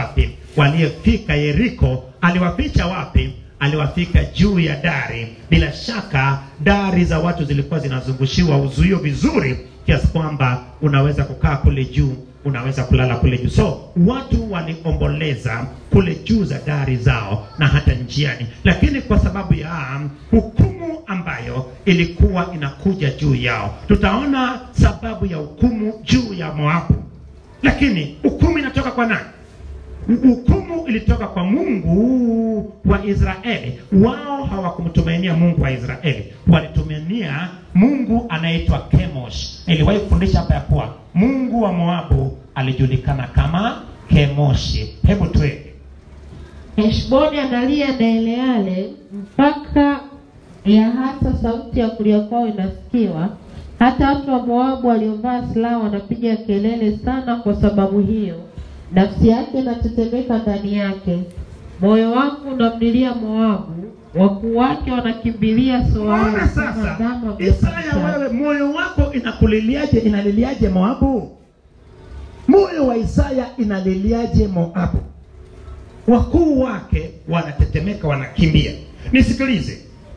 waliyefika Yeriko, aliwaficha wapi? Aliwafika juu ya dari. Bila shaka dari za watu zilikuwa zinazungushiwa uzuio vizuri, kiasi kwamba unaweza kukaa kule juu, unaweza kulala kule juu. So watu waliomboleza kule juu za dari zao na hata njiani, lakini kwa sababu ya hukumu ambayo ilikuwa inakuja juu yao, tutaona sababu ya hukumu juu ya Moabu. Lakini hukumu inatoka kwa nani? Hukumu ilitoka kwa Mungu wa Israeli. Wao hawakumtumainia Mungu wa Israeli, walitumainia Mungu anayeitwa Kemosh. Niliwahi kufundisha hapa ya kuwa Mungu wa Moabu alijulikana kama Kemoshi. Hebu tuende Heshboni analia na Eleale mpaka ya hata sauti ya kulia kwao inasikiwa. Hata watu wa Moabu waliovaa silaha wanapiga kelele sana kwa sababu hiyo, nafsi yake inatetemeka ndani yake. Moyo wangu unamlilia Moabu, wakuu wake wanakimbilia Soari Ona kama sasa, ndama wa Isaya, Bethshani. wewe moyo wako inakuliliaje? Inaliliaje Moabu? Moyo wa Isaya inaliliaje Moabu? Wakuu wake wanatetemeka, wanakimbia. Nisikilize,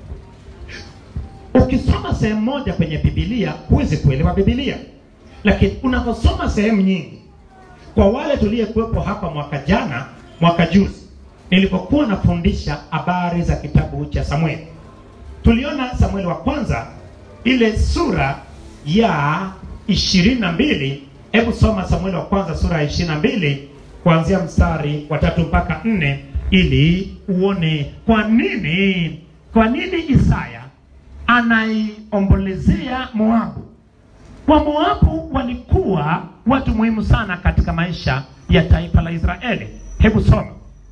ukisoma sehemu moja kwenye Biblia huwezi kuelewa Biblia, lakini unaposoma sehemu nyingi, kwa wale tuliyekuwepo hapa mwaka jana, mwaka juzi, nilipokuwa nafundisha habari za kitabu cha Samueli tuliona Samueli wa kwanza ile sura ya ishirini na mbili. Hebu soma Samueli wa kwanza sura ya ishirini na mbili kuanzia mstari wa tatu mpaka nne ili uone kwa nini kwa nini Isaya anaiombolezea Moabu. Wa Moabu walikuwa watu muhimu sana katika maisha ya taifa la Israeli. Hebu soma.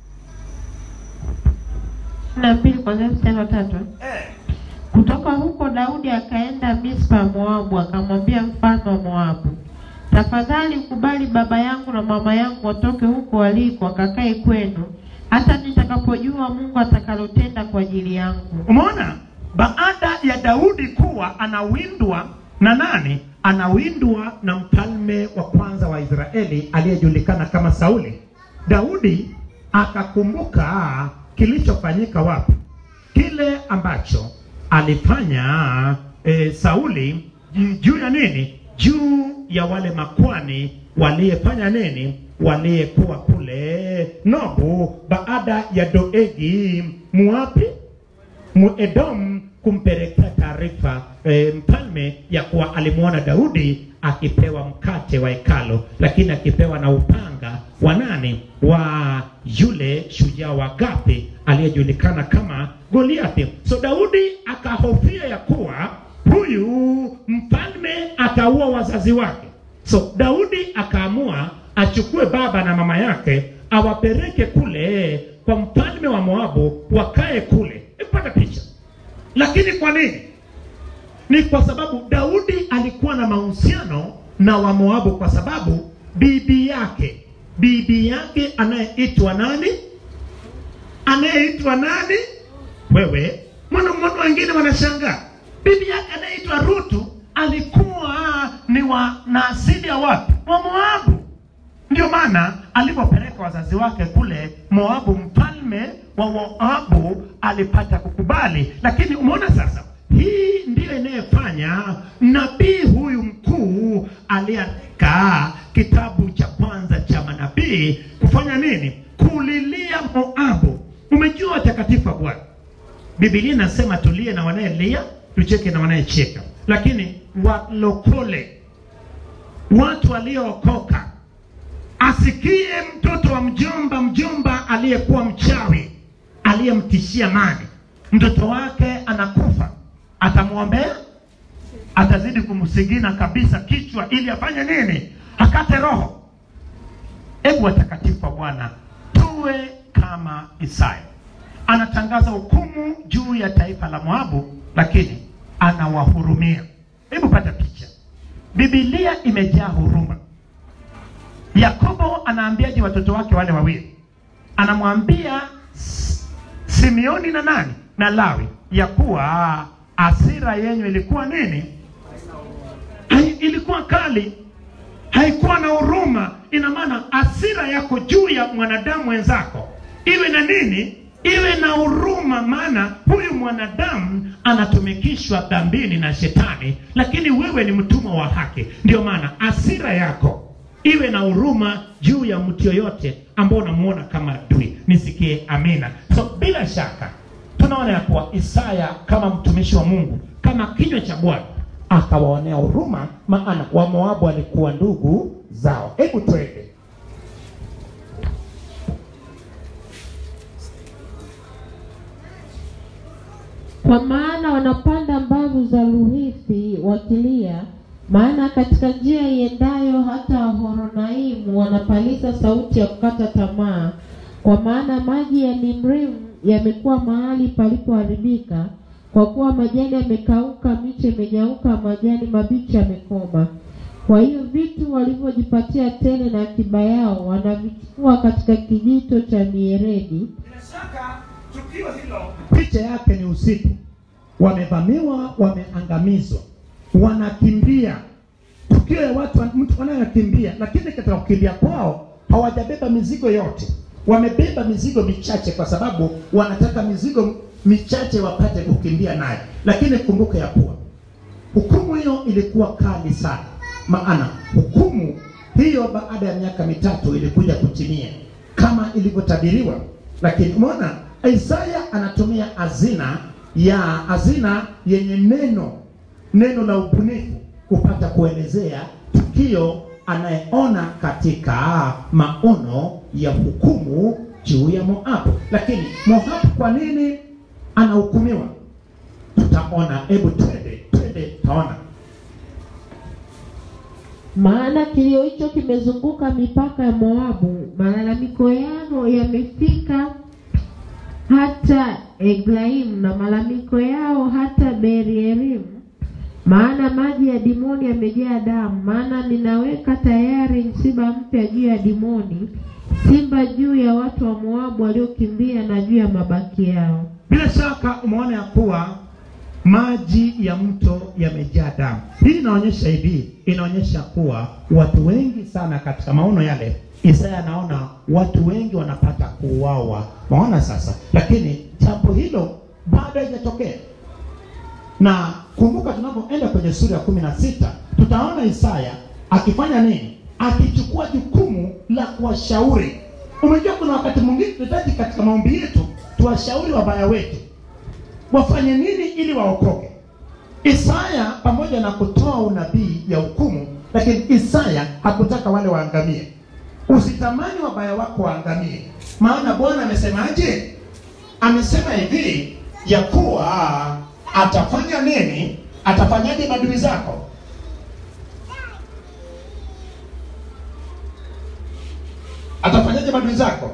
na mbili kuanzia mstari wa tatu. Kutoka huko Daudi akaenda Mispa ya Moabu, akamwambia mfalme wa Moabu, tafadhali kubali baba yangu na mama yangu watoke huko waliko, wakakae kwenu, hata nitakapojua Mungu atakalotenda kwa ajili yangu. Umeona, baada ya Daudi kuwa anawindwa na nani? Anawindwa na mfalme wa kwanza wa Israeli aliyejulikana kama Sauli. Daudi akakumbuka kilichofanyika wapi, kile ambacho alifanya e, Sauli ju- juu ya nini? Juu ya wale makwani waliyefanya nini? Waliyekuwa kule Nobu, baada ya Doegi muapi Muedom kumpelekea taarifa e, mfalme ya kuwa alimwona Daudi akipewa mkate wa hekalo, lakini akipewa na upanga wa nani? Wa yule shujaa wa Gathi aliyejulikana kama Goliathi. So Daudi akahofia ya kuwa huyu mfalme ataua wazazi wake. So Daudi akaamua achukue baba na mama yake awapeleke kule kwa mfalme wa Moabu wakae kule. Ipata picha. Lakini kwa nini? Ni kwa sababu Daudi alikuwa na mahusiano na Wamoabu, kwa sababu bibi yake bibi yake anayeitwa nani? Anayeitwa nani? Wewe mwana mwana, wengine wanashangaa. Bibi yake anayeitwa Rutu alikuwa ni wa na asili ya wapi? Wa Moabu. Ndio maana alipopeleka wazazi wake kule Moabu, mfalme wa Moabu alipata kukubali. Lakini umeona sasa, hii ndiyo inayofanya nabii huyu mkuu aliandika kitabu cha kwanza cha manabii kufanya nini? Kulilia Moabu. Umejua watakatifu wa Bwana, Biblia inasema tulie na wanayelia, tucheke na wanayecheka, lakini walokole, watu waliookoka asikie mtoto wa mjomba mjomba aliyekuwa mchawi aliyemtishia mali, mtoto wake anakufa, atamwombea? Atazidi kumsigina kabisa kichwa ili afanye nini? Akate roho. Hebu watakatifu wa Bwana tuwe kama Isaya, anatangaza hukumu juu ya taifa la Moabu, lakini anawahurumia. Hebu pata picha, Biblia imejaa huruma. Yakobo anaambiaje watoto wake wale wawili? Anamwambia S- Simeoni na nani na Lawi ya kuwa hasira yenyu ilikuwa nini? Ai, Ilikuwa kali. haikuwa na huruma. Ina maana hasira yako juu ya mwanadamu wenzako iwe na nini? Iwe na huruma, maana huyu mwanadamu anatumikishwa dhambini na shetani, lakini wewe ni mtumwa wa haki. Ndio maana hasira yako iwe na huruma juu ya mtu yoyote ambao unamuona kama adui. Nisikie amina. So bila shaka tunaona ya kuwa Isaya kama mtumishi wa Mungu, kama kinywa cha Bwana akawaonea huruma, maana Wamoabu walikuwa ndugu zao. Hebu twende Kwa maana wanapanda mbavu za Luhithi wakilia, maana katika njia iendayo hata Horonaimu wanapaliza sauti ya kukata tamaa. Kwa maana maji ya Nimrimu yamekuwa mahali palipoharibika, kwa kuwa majani yamekauka, miche imenyauka, majani mabichi yamekoma. Kwa hiyo vitu walivyojipatia tele na akiba yao wanavichukua katika kijito cha mieredi. Bila shaka tukio hilo, picha yake ni usiku, wamevamiwa, wameangamizwa, wanakimbia. Tukio ya watu mtu wanayokimbia, lakini katika kukimbia kwao hawajabeba mizigo yote, wamebeba mizigo michache, kwa sababu wanataka mizigo michache wapate kukimbia nayo. Lakini kumbuka ya kuwa hukumu hiyo ilikuwa kali sana, maana hukumu hiyo baada ya miaka mitatu ilikuja kutimia kama ilivyotabiriwa. Lakini umeona Isaya anatumia hazina ya hazina yenye neno neno la ubunifu kupata kuelezea tukio anayeona katika maono ya hukumu juu ya Moabu. Lakini Moabu kwa nini anahukumiwa? Tutaona, hebu twende twende, taona Maana kilio hicho kimezunguka mipaka ya Moabu, malalamiko yao yamefika hata Eglaimu na malalamiko yao hata Berierimu. Maana maji ya Dimoni yamejaa damu, maana ninaweka tayari msiba mpya juu ya Dimoni, simba juu ya watu wa Moabu waliokimbia na juu ya mabaki yao. Bila shaka umeona ya kuwa maji ya mto yamejaa damu. Hii inaonyesha hivi, inaonyesha kuwa watu wengi sana katika maono yale, Isaya anaona watu wengi wanapata kuuawa. Maona sasa, lakini jambo hilo bado haijatokea. Na kumbuka, tunapoenda kwenye sura ya kumi na sita tutaona Isaya akifanya nini? Akichukua jukumu la kuwashauri. Umejua, kuna wakati mwingine tunahitaji katika maombi yetu tuwashauri wabaya wetu wafanye nini ili waokoke. Isaya pamoja na kutoa unabii ya hukumu, lakini Isaya hakutaka wale waangamie. Usitamani wabaya wako waangamie, maana Bwana amesemaje? Amesema hivi ya kuwa atafanya nini? Atafanyaje maadui zako? Atafanyaje maadui zako?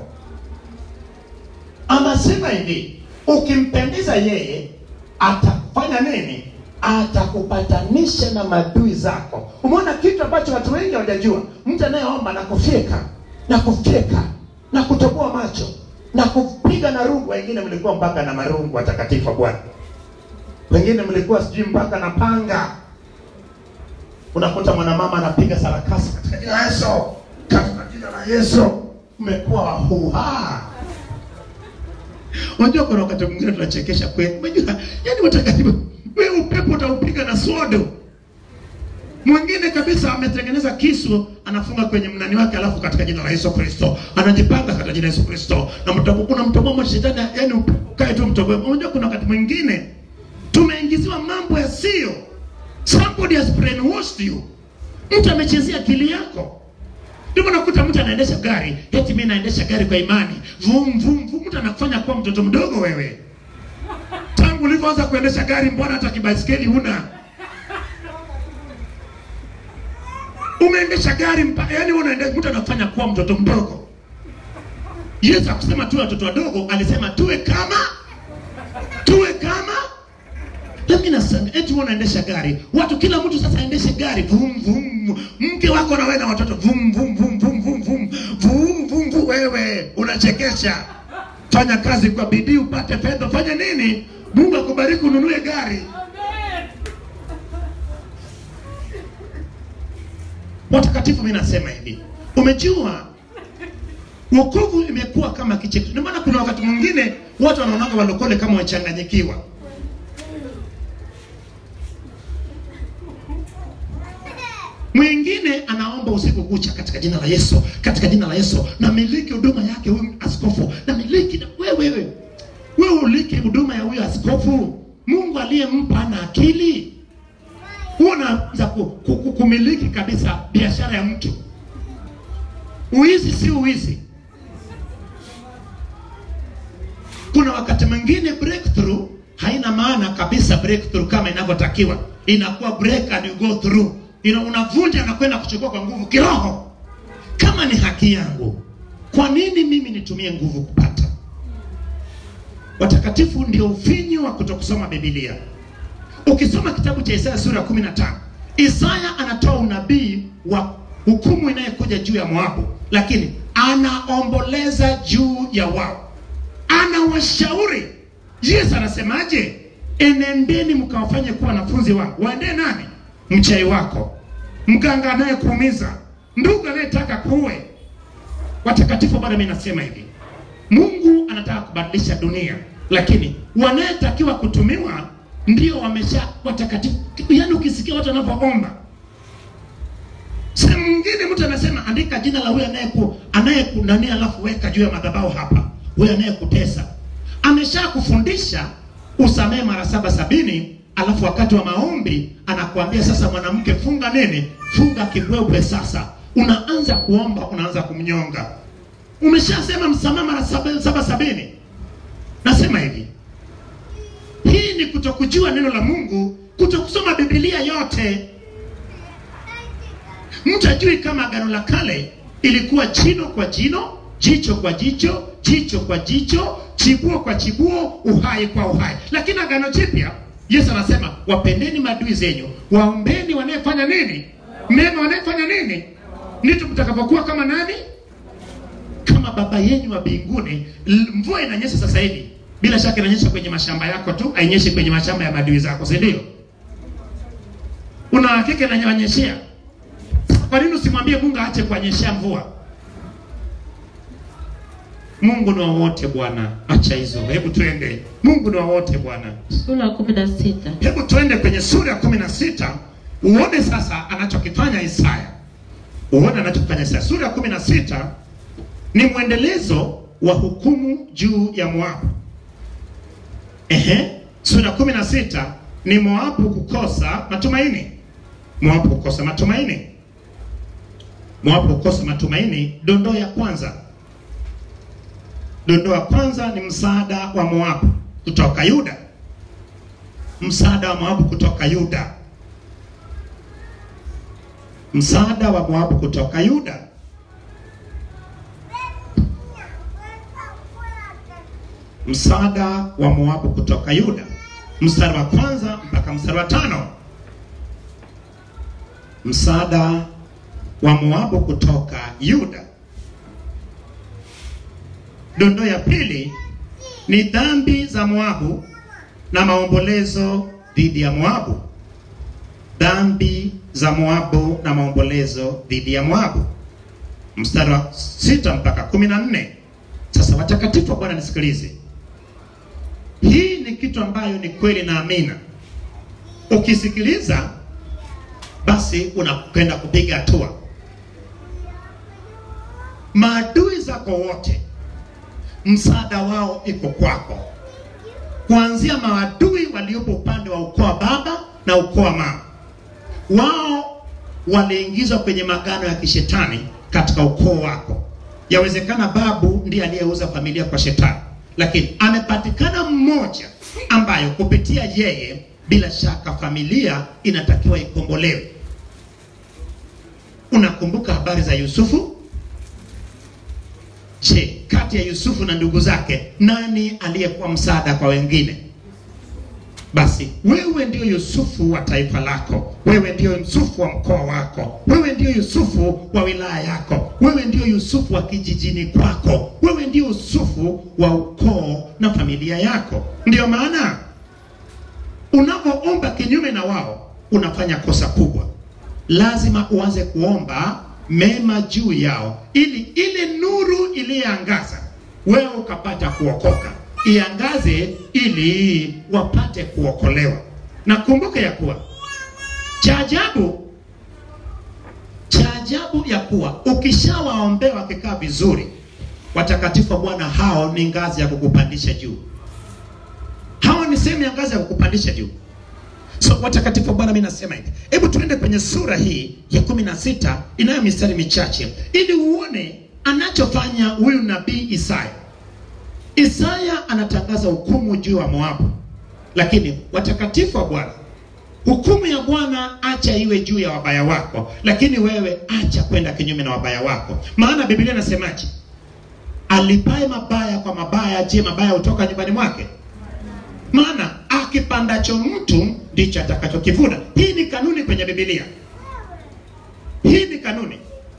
Anasema hivi, ukimpendeza yeye atafanya nini? Atakupatanisha na maadui zako. Umeona kitu ambacho watu wengi hawajajua? Mtu anayeomba na kufyeka na kufyeka na kutoboa macho na kupiga na rungu. Wengine mlikuwa mpaka na marungu watakatifu wa Bwana, wengine mlikuwa sijui mpaka na panga. Unakuta mwanamama anapiga sarakasi katika jina la Yesu, katika jina la Yesu. Mmekuwa wahuha Unajua kuna wakati mwingine tunachekesha kweli. Unajua, yani watakatifu wewe upepo utaupiga na sodo. Mwingine kabisa ametengeneza kisu anafunga kwenye mnani wake alafu katika jina la Yesu Kristo. Anajipanga katika jina la Yesu Kristo. Na mtobo kuna mtobo mmoja shetani yani ukae tu mtobo. Unajua kuna wakati mwingine tumeingiziwa mambo yasiyo. Somebody has brainwashed you. Mtu amechezea akili yako. Ndio unakuta mtu anaendesha gari, eti mimi naendesha gari kwa imani. Vum vum vum, mtu anakufanya kuwa mtoto mdogo wewe. Tangu ulivyoanza kuendesha gari, mbona hata kibaisikeli huna? Umeendesha gari mpaka yani unaendesha, mtu anakufanya kuwa mtoto mdogo. Yesu akusema tuwe watoto wadogo, alisema tuwe kama tuwe kama lakini nasema eti wewe unaendesha gari, watu kila mtu sasa aendeshe gari vum vum, mke wako na wewe na watoto vum vum vum vum vum vum vum vum vum. Wewe unachekesha. Fanya kazi kwa bidii upate fedha, fanya nini? Mungu akubariki ununue gari. watakatifu mimi nasema hivi umejua wokovu imekuwa kama kicheko ndio maana kuna wakati mwingine watu wanaonaga walokole kama wachanganyikiwa mwingine anaomba usiku kucha katika jina la yesu katika jina la yesu na miliki huduma yake huyu askofu na miliki na wewe wewe wewe uliki huduma ya huyu askofu mungu aliyempa ana akili huo unaanza ku, ku, ku, kumiliki kabisa biashara ya mtu uizi si uizi kuna wakati mwingine breakthrough haina maana kabisa breakthrough kama inavyotakiwa inakuwa break and you go through Ina, unavunja na kwenda kuchukua kwa nguvu kiroho kama ni haki yangu kwa nini mimi nitumie nguvu kupata watakatifu ndio ufinyu wa kutokusoma bibilia ukisoma kitabu cha isaya sura ya 15 isaya anatoa unabii wa hukumu inayekuja juu ya moabu lakini anaomboleza juu ya wao anawashauri yesu anasemaje enendeni mkawafanye kuwa wanafunzi wangu waendee nani mchai wako mganga anayekuumiza ndugu anayetaka kuwe watakatifu bado mi nasema hivi mungu anataka kubadilisha dunia lakini wanayetakiwa kutumiwa ndio wamesha watakatifu yaani ukisikia watu wanavyoomba sehemu nyingine mtu anasema andika jina la huyo anayeku anayekunania alafu weka juu ya madhabahu hapa huyo anayekutesa amesha kufundisha usamehe mara saba sabini alafu wakati wa maombi anakuambia sasa mwanamke funga nini funga kibwebwe sasa unaanza kuomba unaanza kumnyonga umeshasema msamaha mara saba, saba sabini nasema hivi hii ni kutokujua neno la mungu kutokusoma bibilia yote mtu ajui kama agano la kale ilikuwa jino kwa jino jicho kwa jicho jicho kwa jicho chibuo kwa chibuo uhai kwa uhai lakini agano jipya yesu anasema wapendeni maadui zenyu waombeni wanayefanya nini mema wanayefanya nini ndito mtakapokuwa kama nani kama baba yenyu wa mbinguni L- mvua inanyesha sasa hivi bila shaka inanyesha kwenye mashamba yako tu ainyeshi kwenye mashamba ya maadui zako si ndio una hakika inanyeshea kwa nini usimwambie mungu aache kuanyeshea mvua mungu ni wa wote bwana acha hizo hebu tuende mungu ni wa wote bwana sura ya kumi na sita hebu tuende kwenye sura ya kumi na sita uone sasa anachokifanya isaya uone anachokifanya isaya sura ya kumi na sita ni mwendelezo wa hukumu juu ya moabu ehe sura ya kumi na sita ni moabu kukosa matumaini moabu kukosa matumaini moabu kukosa matumaini dondoo ya kwanza dondoo ya kwanza ni msaada wa moabu kutoka yuda msaada wa moabu kutoka yuda msaada wa moabu kutoka yuda msaada wa moabu kutoka yuda mstari wa kwanza mpaka mstari wa tano msaada wa moabu kutoka yuda dondoo ya pili ni dhambi za moabu na maombolezo dhidi ya moabu dhambi za moabu na maombolezo dhidi ya moabu mstari wa sita mpaka kumi na nne sasa watakatifu wa bwana nisikilize hii ni kitu ambayo ni kweli na amina ukisikiliza basi unakwenda kupiga hatua maadui zako wote msaada wao iko kwako kuanzia maadui waliopo upande wa ukoo wa baba na ukoo wa mama wao waliingizwa kwenye magano ya kishetani katika ukoo wako yawezekana babu ndiye aliyeuza familia kwa shetani lakini amepatikana mmoja ambayo kupitia yeye bila shaka familia inatakiwa ikombolewe unakumbuka habari za yusufu je kati ya yusufu na ndugu zake nani aliyekuwa msaada kwa wengine basi wewe ndio yusufu wa taifa lako wewe ndio yusufu wa mkoa wako wewe ndio yusufu wa wilaya yako wewe ndio yusufu wa kijijini kwako wewe ndio yusufu wa ukoo na familia yako ndiyo maana unapoomba kinyume na wao unafanya kosa kubwa lazima uanze kuomba mema juu yao, ili ile nuru iliyoangaza wewe ukapata kuokoka, iangaze ili wapate kuokolewa. Na kumbuka ya kuwa cha ajabu cha ajabu ya kuwa ukishawaombea wakikaa vizuri, watakatifu wa Bwana hao ni ngazi ya kukupandisha juu. Hao ni sehemu ya ngazi ya kukupandisha juu. So watakatifu wa Bwana, mimi nasema hivi, hebu tuende kwenye sura hii ya kumi na sita inayo mistari michache ili uone anachofanya huyu nabii Isaya. Isaya anatangaza hukumu juu ya Moabu, lakini watakatifu wa Bwana, hukumu ya Bwana acha iwe juu ya wabaya wako, lakini wewe acha kwenda kinyume na wabaya wako, maana Biblia inasemaje? Alipaye mabaya kwa mabaya, je, mabaya hutoka nyumbani mwake? Maana akipandacho mtu ndicho atakachokivuna. Hii ni kanuni kwenye Biblia, hii ni kanuni.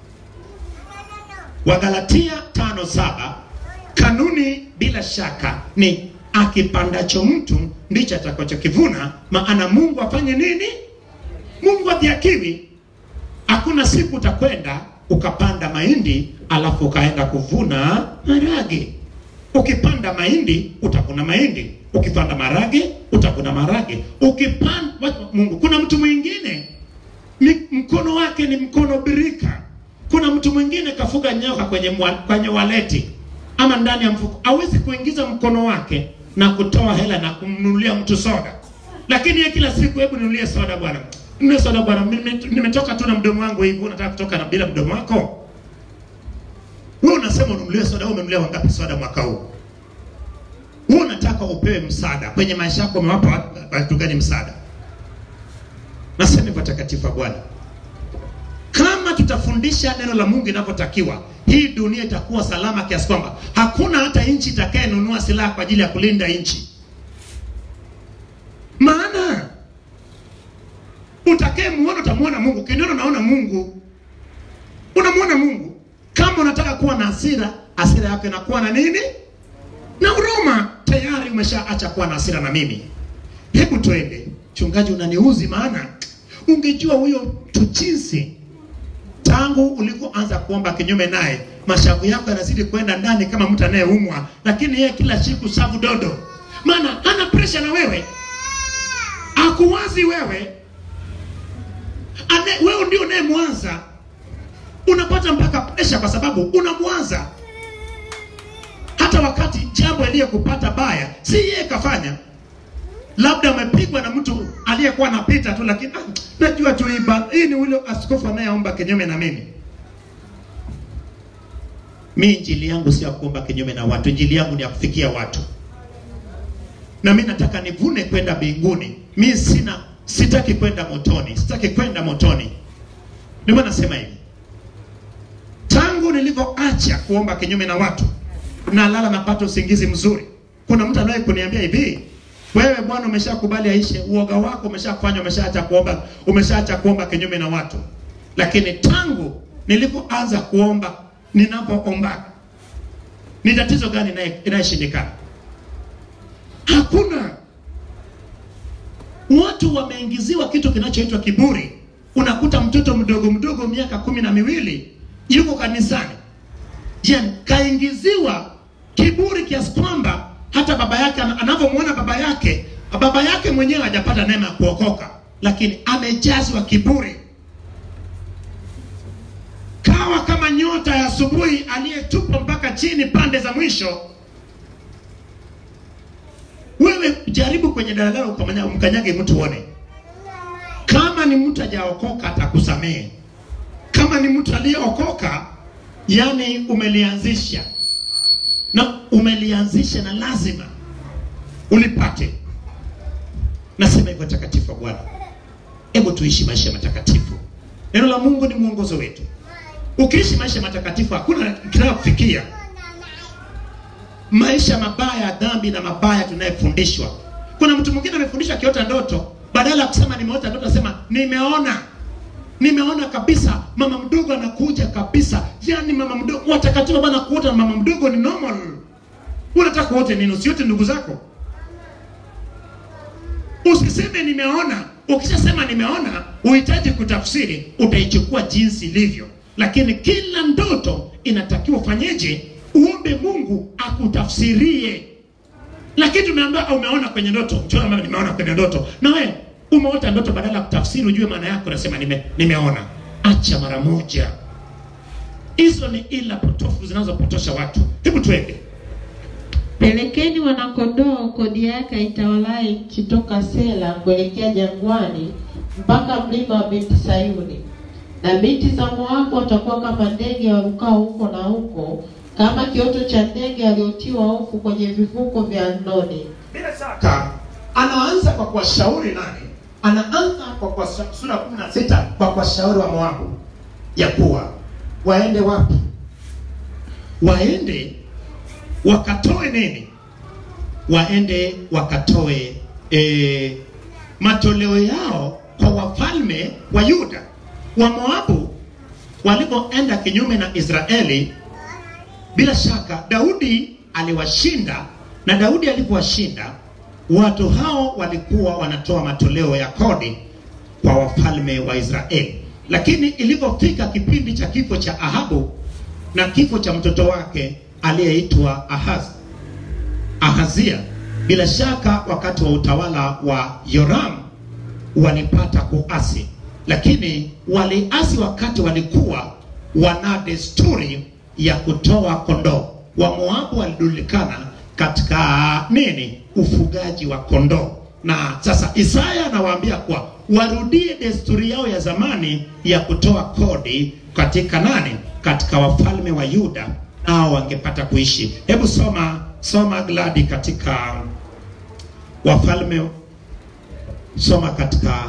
Wagalatia tano saba kanuni bila shaka ni akipandacho mtu ndicho atakachokivuna. Maana Mungu afanye nini? Mungu adhiakiwi. Hakuna siku utakwenda ukapanda mahindi alafu ukaenda kuvuna marage. Ukipanda mahindi utavuna mahindi, ukipanda marage utavuna marage. Ukipanda Mungu, kuna mtu mwingine ni mkono wake ni mkono birika. Kuna mtu mwingine kafuga nyoka kwenye mwa, kwenye waleti ama ndani ya mfuko, hawezi kuingiza mkono wake na kutoa hela na kumnunulia mtu soda, lakini yeye kila siku, hebu ninunulie soda bwana, ninunulie soda bwana, nime- nimetoka tu na mdomo wangu hivi, unataka kutoka na bila mdomo wako? Wewe unasema ununulie soda, wewe umenunulia wangapi soda mwaka huu? Wewe unataka upewe msaada kwenye maisha yako, umewapa watu- watu gani msaada? Nasema hivyo watakatifu wa Bwana, kama tutafundisha neno la Mungu inavyotakiwa, hii dunia itakuwa salama kiasi kwamba hakuna hata nchi itakayenunua silaha kwa ajili ya kulinda nchi. Maana utakayemuona utamuona Mungu, ukiniona unaona Mungu, unamuona Mungu. Kama unataka kuwa na hasira, hasira yako inakuwa na nini? Na huruma. Tayari umeshaacha kuwa na hasira na mimi. Hebu twende. Mchungaji, unaniuzi maana ungejua huyo mtu jinsi tangu ulivyoanza kuomba kinyume naye, mashavu yako yanazidi kwenda ndani kama mtu anayeumwa, lakini yeye kila siku savu dodo, maana hana presha na wewe, akuwazi wewe Ane, wewe ndio unayemwanza, unapata mpaka presha kwa sababu unamwanza. Hata wakati jambo aliyekupata baya si yeye kafanya, labda umepigwa na mtu aliyekuwa anapita tu, lakini ah, najua tu hii ba- hii ni ule askofu anayeomba kinyume na mimi. Mi injili yangu sio ya kuomba kinyume na watu, injili yangu ni ya kufikia watu, na mi nataka nivune kwenda mbinguni. Mi sina, sitaki kwenda motoni, sitaki kwenda motoni. Ndio maana nasema hivi, tangu nilivyoacha kuomba kinyume na watu, nalala napata usingizi mzuri. Kuna mtu anaye kuniambia hivi, wewe bwana, umeshakubali aishe, uoga wako umeshafanya, umeshaacha kuomba, umeshaacha kuomba kinyume na watu. Lakini tangu nilipoanza kuomba, ninapoomba, ni tatizo gani inaye- inayeshindikana? Hakuna. Watu wameingiziwa kitu kinachoitwa kiburi. Unakuta mtoto mdogo mdogo miaka kumi na miwili yuko kanisani, je, kaingiziwa kiburi kiasi kwamba hata baba yake ana- anavyomwona baba yake, baba yake mwenyewe hajapata neema ya kuokoka, lakini amejazwa kiburi, kawa kama nyota ya asubuhi aliyetupwa mpaka chini pande za mwisho. Wewe jaribu kwenye daladala ukamanya- umkanyage mtu uone, kama ni mtu hajaokoka atakusamehe. Kama ni mtu aliyeokoka, yani umelianzisha na umelianzisha na lazima ulipate. Nasema hivyo takatifu wa Bwana, hebu tuishi maisha matakatifu. Neno la Mungu ni mwongozo wetu. Ukiishi maisha matakatifu, hakuna kinayokufikia maisha mabaya ya dhambi na mabaya tunayefundishwa. Kuna mtu mwingine amefundishwa akiota ndoto, badala ya kusema nimeota ndoto, asema nimeona nimeona kabisa mama mdogo anakuja kabisa. Yani mama mdogo, watakatifu bwana, kuota na mama mdogo ni normal. Unataka wote nini? Usiote ndugu zako, usiseme nimeona ukishasema nimeona uhitaji kutafsiri utaichukua jinsi ilivyo lakini kila ndoto inatakiwa ufanyeje uombe mungu akutafsirie lakini tumeambiwa au umeona kwenye ndoto mchora ambaye nimeona kwenye ndoto na wewe umeota ndoto badala ya kutafsiri ujue maana yake unasema nime, nimeona acha mara moja hizo ni ila potofu zinazopotosha watu hebu twende Pelekeni wanakondoo kodi yake itawalaye nchi toka Sela kuelekea jangwani mpaka mlima wa binti Sayuni. Na binti za Moabu watakuwa kama ndege warukao huko na huko, kama kioto cha ndege waliotiwa hofu kwenye vivuko vya Arnoni. bila shaka anaanza kwa kuwashauri nani anaanza kwa kwa sura kumi na sita kwa kuwashauri wa moabu ya kuwa waende wapi waende wakatoe nini waende wakatoe e, matoleo yao kwa wafalme wa yuda wa moabu walipoenda kinyume na israeli bila shaka daudi aliwashinda na daudi alipowashinda watu hao walikuwa wanatoa matoleo ya kodi kwa wafalme wa israeli lakini ilipofika kipindi cha kifo cha ahabu na kifo cha mtoto wake aliyeitwa ahaz ahazia bila shaka wakati wa utawala wa yoram walipata kuasi lakini waliasi wakati walikuwa wana desturi ya kutoa kondoo wamoabu walijulikana katika nini ufugaji wa kondoo na sasa isaya anawaambia kuwa warudie desturi yao ya zamani ya kutoa kodi katika nani katika wafalme wa yuda nao wangepata kuishi hebu soma soma gladi katika wafalme soma katika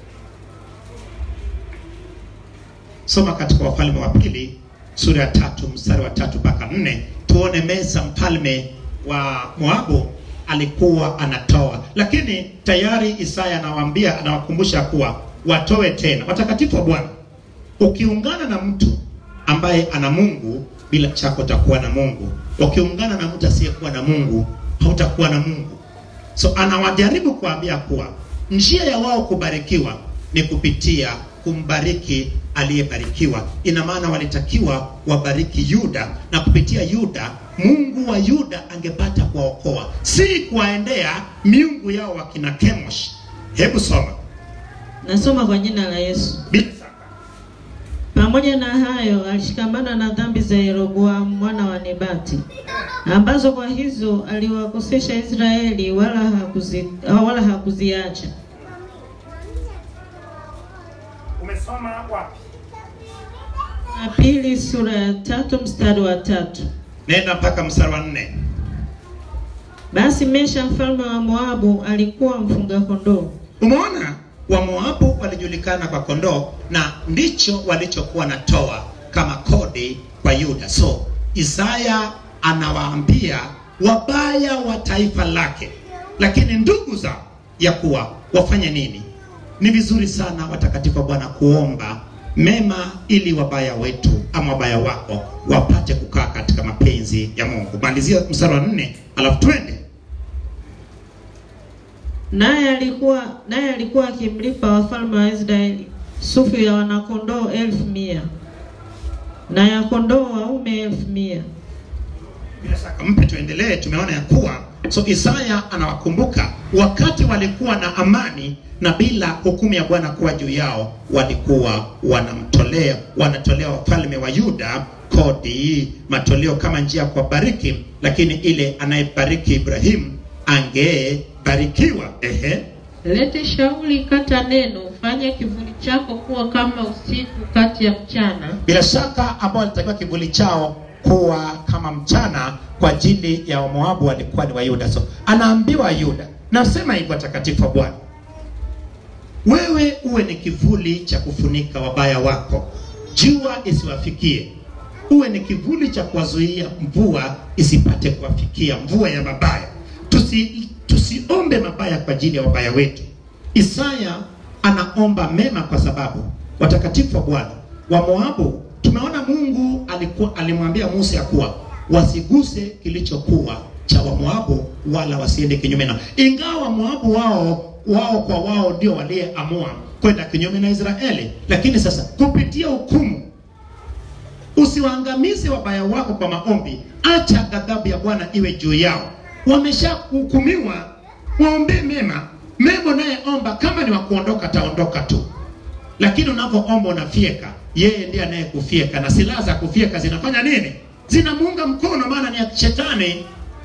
soma katika wafalme wa pili sura ya tatu mstari wa tatu mpaka nne tuone mesa mfalme wa moabu alikuwa anatoa lakini tayari isaya anawaambia anawakumbusha kuwa watoe tena watakatifu wa bwana ukiungana na mtu ambaye ana mungu bila chako utakuwa na mungu ukiungana na mtu asiyekuwa na mungu hautakuwa na mungu so anawajaribu kuambia kuwa njia ya wao kubarikiwa ni kupitia kumbariki aliyebarikiwa ina maana walitakiwa wabariki yuda na kupitia yuda mungu wa yuda angepata kuwaokoa si kuwaendea miungu yao wakina kemosh hebu soma Nasoma kwa jina la Yesu. bila shaka Pamoja na hayo, alishikamana na dhambi za Yeroboamu mwana wa Nebati, ambazo kwa hizo aliwakosesha Israeli, wala hakuzi, wala hakuziacha. umesoma wapi Na pili sura ya tatu mstari wa tatu. nenda mpaka mstari wa nne Basi Mesha mfalme wa Moabu alikuwa mfunga kondoo, umeona wamoabu walijulikana kwa kondoo na ndicho walichokuwa natoa kama kodi kwa yuda so isaya anawaambia wabaya wa taifa lake lakini ndugu zao ya kuwa wafanye nini ni vizuri sana watakatifu wa bwana kuomba mema ili wabaya wetu ama wabaya wako wapate kukaa katika mapenzi ya mungu malizia mstari wa nne alafu twende naye alikuwa naye alikuwa akimlipa wafalme wa Israeli sufu ya wanakondoo elfu mia na ya kondoo waume elfu mia bila shaka mpe tuendelee tumeona ya kuwa so isaya anawakumbuka wakati walikuwa na amani na bila hukumu ya bwana kuwa juu yao walikuwa wanamtolea wanatolea wafalme wa yuda kodi matoleo kama njia ya kuwabariki lakini ile anayebariki ibrahimu angebarikiwa ehe Lete shauri, kata neno, fanye kivuli chako kuwa kama usiku kati ya mchana. bila shaka ambao walitakiwa kivuli chao kuwa kama mchana kwa ajili ya wamoabu walikuwa ni wayuda so anaambiwa yuda nasema hivyo watakatifu wa bwana wewe uwe ni kivuli cha kufunika wabaya wako jua isiwafikie uwe ni kivuli cha kuwazuia mvua isipate kuwafikia mvua ya mabaya tusi tusiombe mabaya kwa ajili ya wabaya wetu isaya anaomba mema kwa sababu watakatifu wa bwana wa moabu tumeona mungu alikuwa alimwambia musa ya kuwa wasiguse kilichokuwa cha wamoabu wala wasiende kinyume nao ingawa wamoabu wao wao kwa wao ndio waliyeamua kwenda kinyume na Israeli. Lakini sasa kupitia hukumu, usiwaangamize wabaya wako kwa maombi, acha ghadhabu ya Bwana iwe juu yao. Wameshahukumiwa, waombee mema. Mema nayeomba kama ni wa kuondoka, ataondoka tu, lakini unavyoomba unafyeka, yeye ndiye anayekufyeka, na silaha za kufyeka zinafanya nini? Zinamuunga mkono, maana ni ya shetani.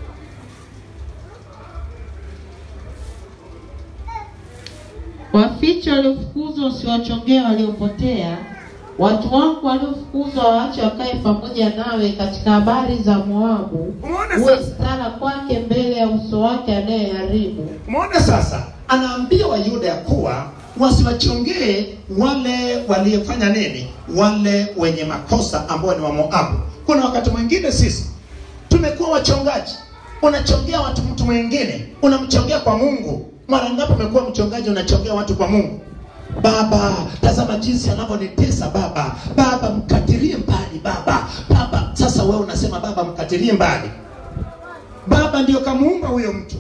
Wafiche waliofukuzwa, usiwachongee waliopotea. Watu wangu waliofukuzwa waache wakae pamoja nawe katika habari za Moabu. Umeona Uwe sasa? stara kwake mbele ya uso wake anayeharibu. Umeona sasa, anaambia Wayuda ya kuwa wasiwachongee wale waliyefanya nini, wale wenye makosa ambao ni wa Moabu. Kuna wakati mwingine sisi tumekuwa wachongaji, unachongea watu mtu mwingine, unamchongea kwa Mungu. Mara ngapi umekuwa mchongaji unachongea watu kwa Mungu? Baba, tazama jinsi anavyonitesa baba. Baba, mkatilie mbali baba. Baba, sasa wewe unasema baba, mkatilie mbali. Baba ndio kamuumba huyo mtu.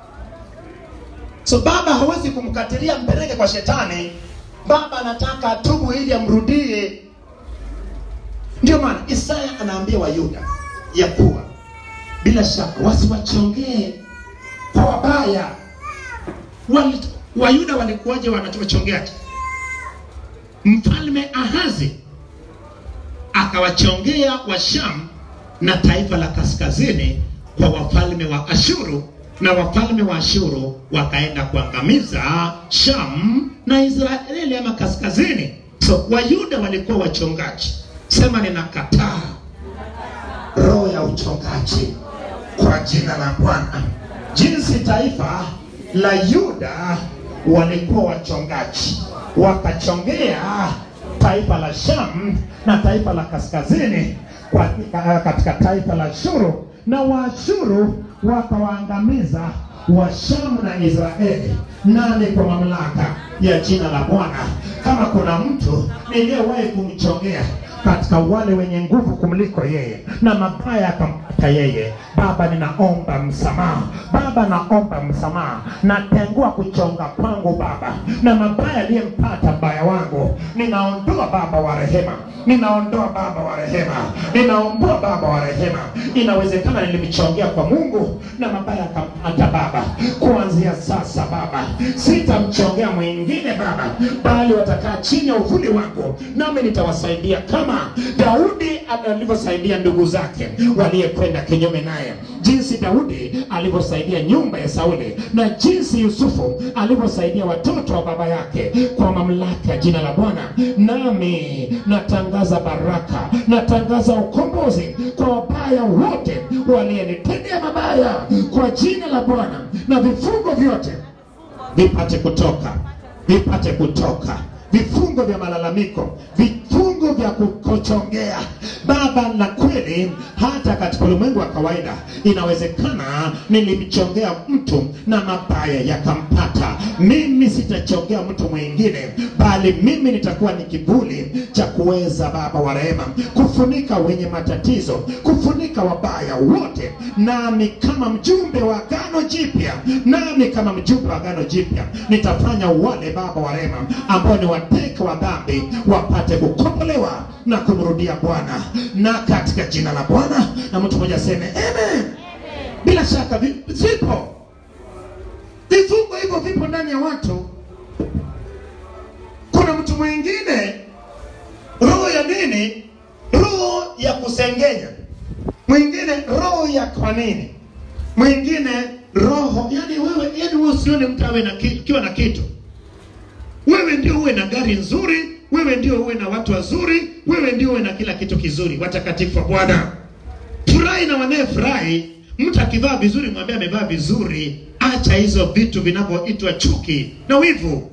So baba hawezi kumkatilia mpeleke kwa shetani. Baba anataka atubu ili amrudie. Ndio maana Isaya anaambia Wayuda ya kuwa bila shaka wasiwachongee kwa wabaya. Wali, Wayuda walikuwaje wanachongeaje? Mfalme Ahazi akawachongea Washam na taifa la kaskazini kwa wafalme wa Ashuru na wafalme wa Ashuru wakaenda kuangamiza Sham na Israeli ama kaskazini. So Wayuda walikuwa wachongaji. Sema ninakataa roho ya uchongaji kwa jina la Bwana. Jinsi taifa la Yuda walikuwa wachongaji, wakachongea taifa la Sham na taifa la kaskazini kwa, katika taifa la Ashuru, na Waashuru wakawaangamiza Washamu na Israeli. Nani kwa mamlaka ya jina la Bwana? Kama kuna mtu niliyewahi kumchongea katika wale wenye nguvu kumliko yeye na mabaya akampata yeye, Baba, ninaomba msamaha. Baba, naomba msamaha, natengua kuchonga kwangu Baba, na mabaya aliyempata mbaya wangu, ninaondoa Baba wa rehema, ninaondoa Baba wa rehema, ninaondoa Baba wa rehema. Inawezekana nilimchongea kwa Mungu na mabaya akampata Baba. Kuanzia sasa Baba, sitamchongea mwingine Baba, bali watakaa chini ya uvuli wangu, nami nitawasaidia kama Daudi alivyosaidia ndugu zake waliyekwenda kinyume naye, jinsi Daudi alivyosaidia nyumba ya Sauli na jinsi Yusufu alivyosaidia watoto wa baba yake kwa mamlaka ya jina la Bwana. Nami natangaza baraka, natangaza ukombozi kwa wabaya wote waliyenitendea mabaya kwa jina la Bwana, na vifungo vyote vipate kutoka, vipate kutoka, vifungo vya malalamiko, vifungo vya kukochongea Baba. Na kweli hata katika ulimwengu wa kawaida inawezekana nilimchongea mtu na mabaya yakampata. Mimi sitachongea mtu mwingine, bali mimi nitakuwa ni kivuli cha kuweza Baba wa rehema kufunika wenye matatizo, kufunika wabaya wote, nami kama mjumbe wa agano jipya, nami kama mjumbe wa agano jipya nitafanya wale Baba wa rehema ambao ni wateka wa dhambi wapate kukombolewa na kumrudia Bwana, na katika jina la Bwana, na mtu mmoja aseme amen. Bila shaka vi- vipo vifungo hivyo, vipo ndani ya watu. Kuna mtu mwingine roho ya nini? Roho ya kusengenya, mwingine roho ya kwa nini, mwingine roho yani wewe, yani wewe usione mtu awe na ki- kiwa na kitu wewe ndio uwe na gari nzuri, wewe ndio uwe na watu wazuri, wewe ndio uwe na kila kitu kizuri. Watakatifu wa Bwana, furahi na wanayefurahi. Mtu akivaa vizuri, mwambie amevaa vizuri. Acha hizo vitu vinavyoitwa chuki na wivu.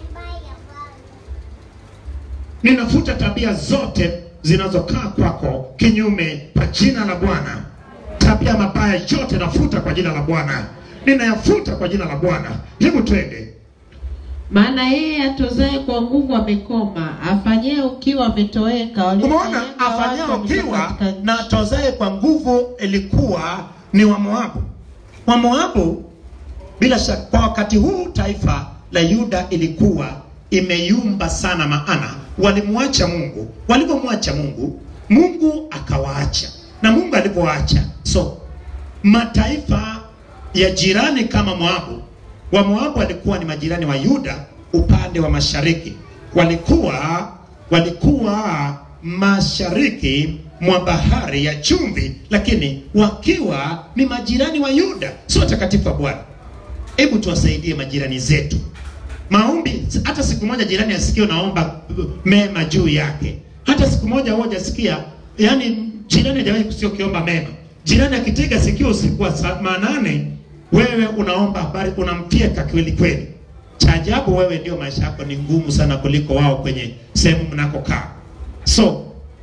Ninafuta tabia zote zinazokaa kwako kinyume kwa jina la Bwana. Tabia mabaya yote nafuta kwa jina la Bwana, ninayafuta kwa jina la Bwana. Hebu twende. Maana yeye atozaye kwa nguvu amekoma, afanyaye ukiwa ametoweka. Umeona, Waliofanyanga afanyao watu ukiwa katika nchi. na atozaye kwa nguvu ilikuwa ni wa Moabu. Wa Moabu bila shaka, kwa wakati huu taifa la Yuda ilikuwa imeyumba sana, maana walimwacha Mungu. Walipomwacha Mungu, Mungu akawaacha, na Mungu alipowaacha, so mataifa ya jirani kama Moabu, wa Moabu walikuwa ni majirani wa Yuda upande wa mashariki, walikuwa walikuwa mashariki mwa bahari ya chumvi, lakini wakiwa ni majirani wa Yuda, sio watakatifu wa Bwana. Hebu tuwasaidie majirani zetu maombi. Hata siku moja jirani asikie unaomba mema juu yake, hata siku moja huwa hajasikia, yani jirani hajawahi kusikia ukiomba mema. Jirani akitega sikio usiku wa saa manane, wewe unaomba habari, unampieka kweli kweli. Cha ajabu wewe ndio maisha yako ni ngumu sana kuliko wao kwenye sehemu mnakokaa. So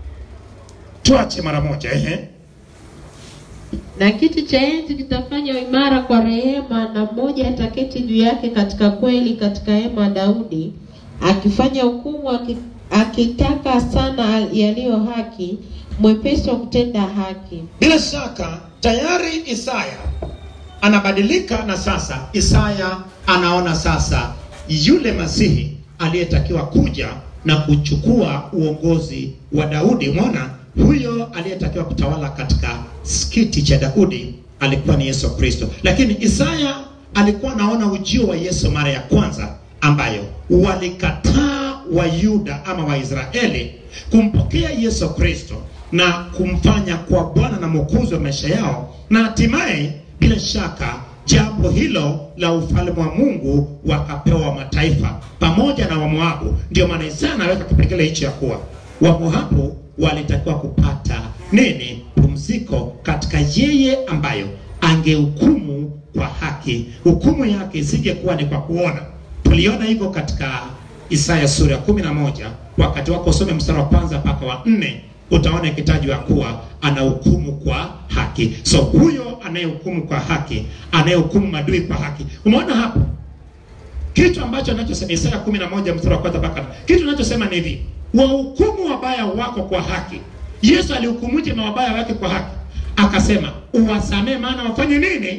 tuache mara moja ehe. Na kiti cha enzi kitafanywa imara kwa rehema, na mmoja ataketi juu yake katika kweli, katika hema ya Daudi, akifanya hukumu, aki- akitaka sana yaliyo haki, mwepesi wa kutenda haki. Bila shaka tayari Isaya anabadilika, na sasa Isaya anaona sasa yule Masihi aliyetakiwa kuja na kuchukua uongozi wa Daudi. Umeona, huyo aliyetakiwa kutawala katika kiti cha Daudi alikuwa ni Yesu Kristo, lakini Isaya alikuwa anaona ujio wa Yesu mara ya kwanza, ambayo walikataa wa Yuda ama Waisraeli kumpokea Yesu Kristo na kumfanya kwa Bwana na Mwokozi wa maisha yao, na hatimaye bila shaka jambo hilo la ufalme wa Mungu wakapewa mataifa pamoja na Wamoabu. Ndio maana Isaya anaweka kipengele hicho ya kuwa Wamoabu walitakiwa kupata nini? Pumziko katika yeye ambayo angehukumu kwa haki. Hukumu yake isingekuwa ni kwa kuona. Tuliona hivyo katika Isaya sura ya kumi na moja wakati wako usome mstari wa kwanza mpaka wa nne utaona ikitajwa kuwa anahukumu kwa haki. So huyo anayehukumu kwa haki, anayehukumu madui kwa haki. Umeona hapo kitu ambacho anachosema Isaya 11 mstari wa kwanza mpaka kitu anachosema ni hivi, wahukumu wabaya wako kwa haki. Yesu alihukumuje mawabaya wake kwa haki? Akasema uwasamee, maana wafanye nini?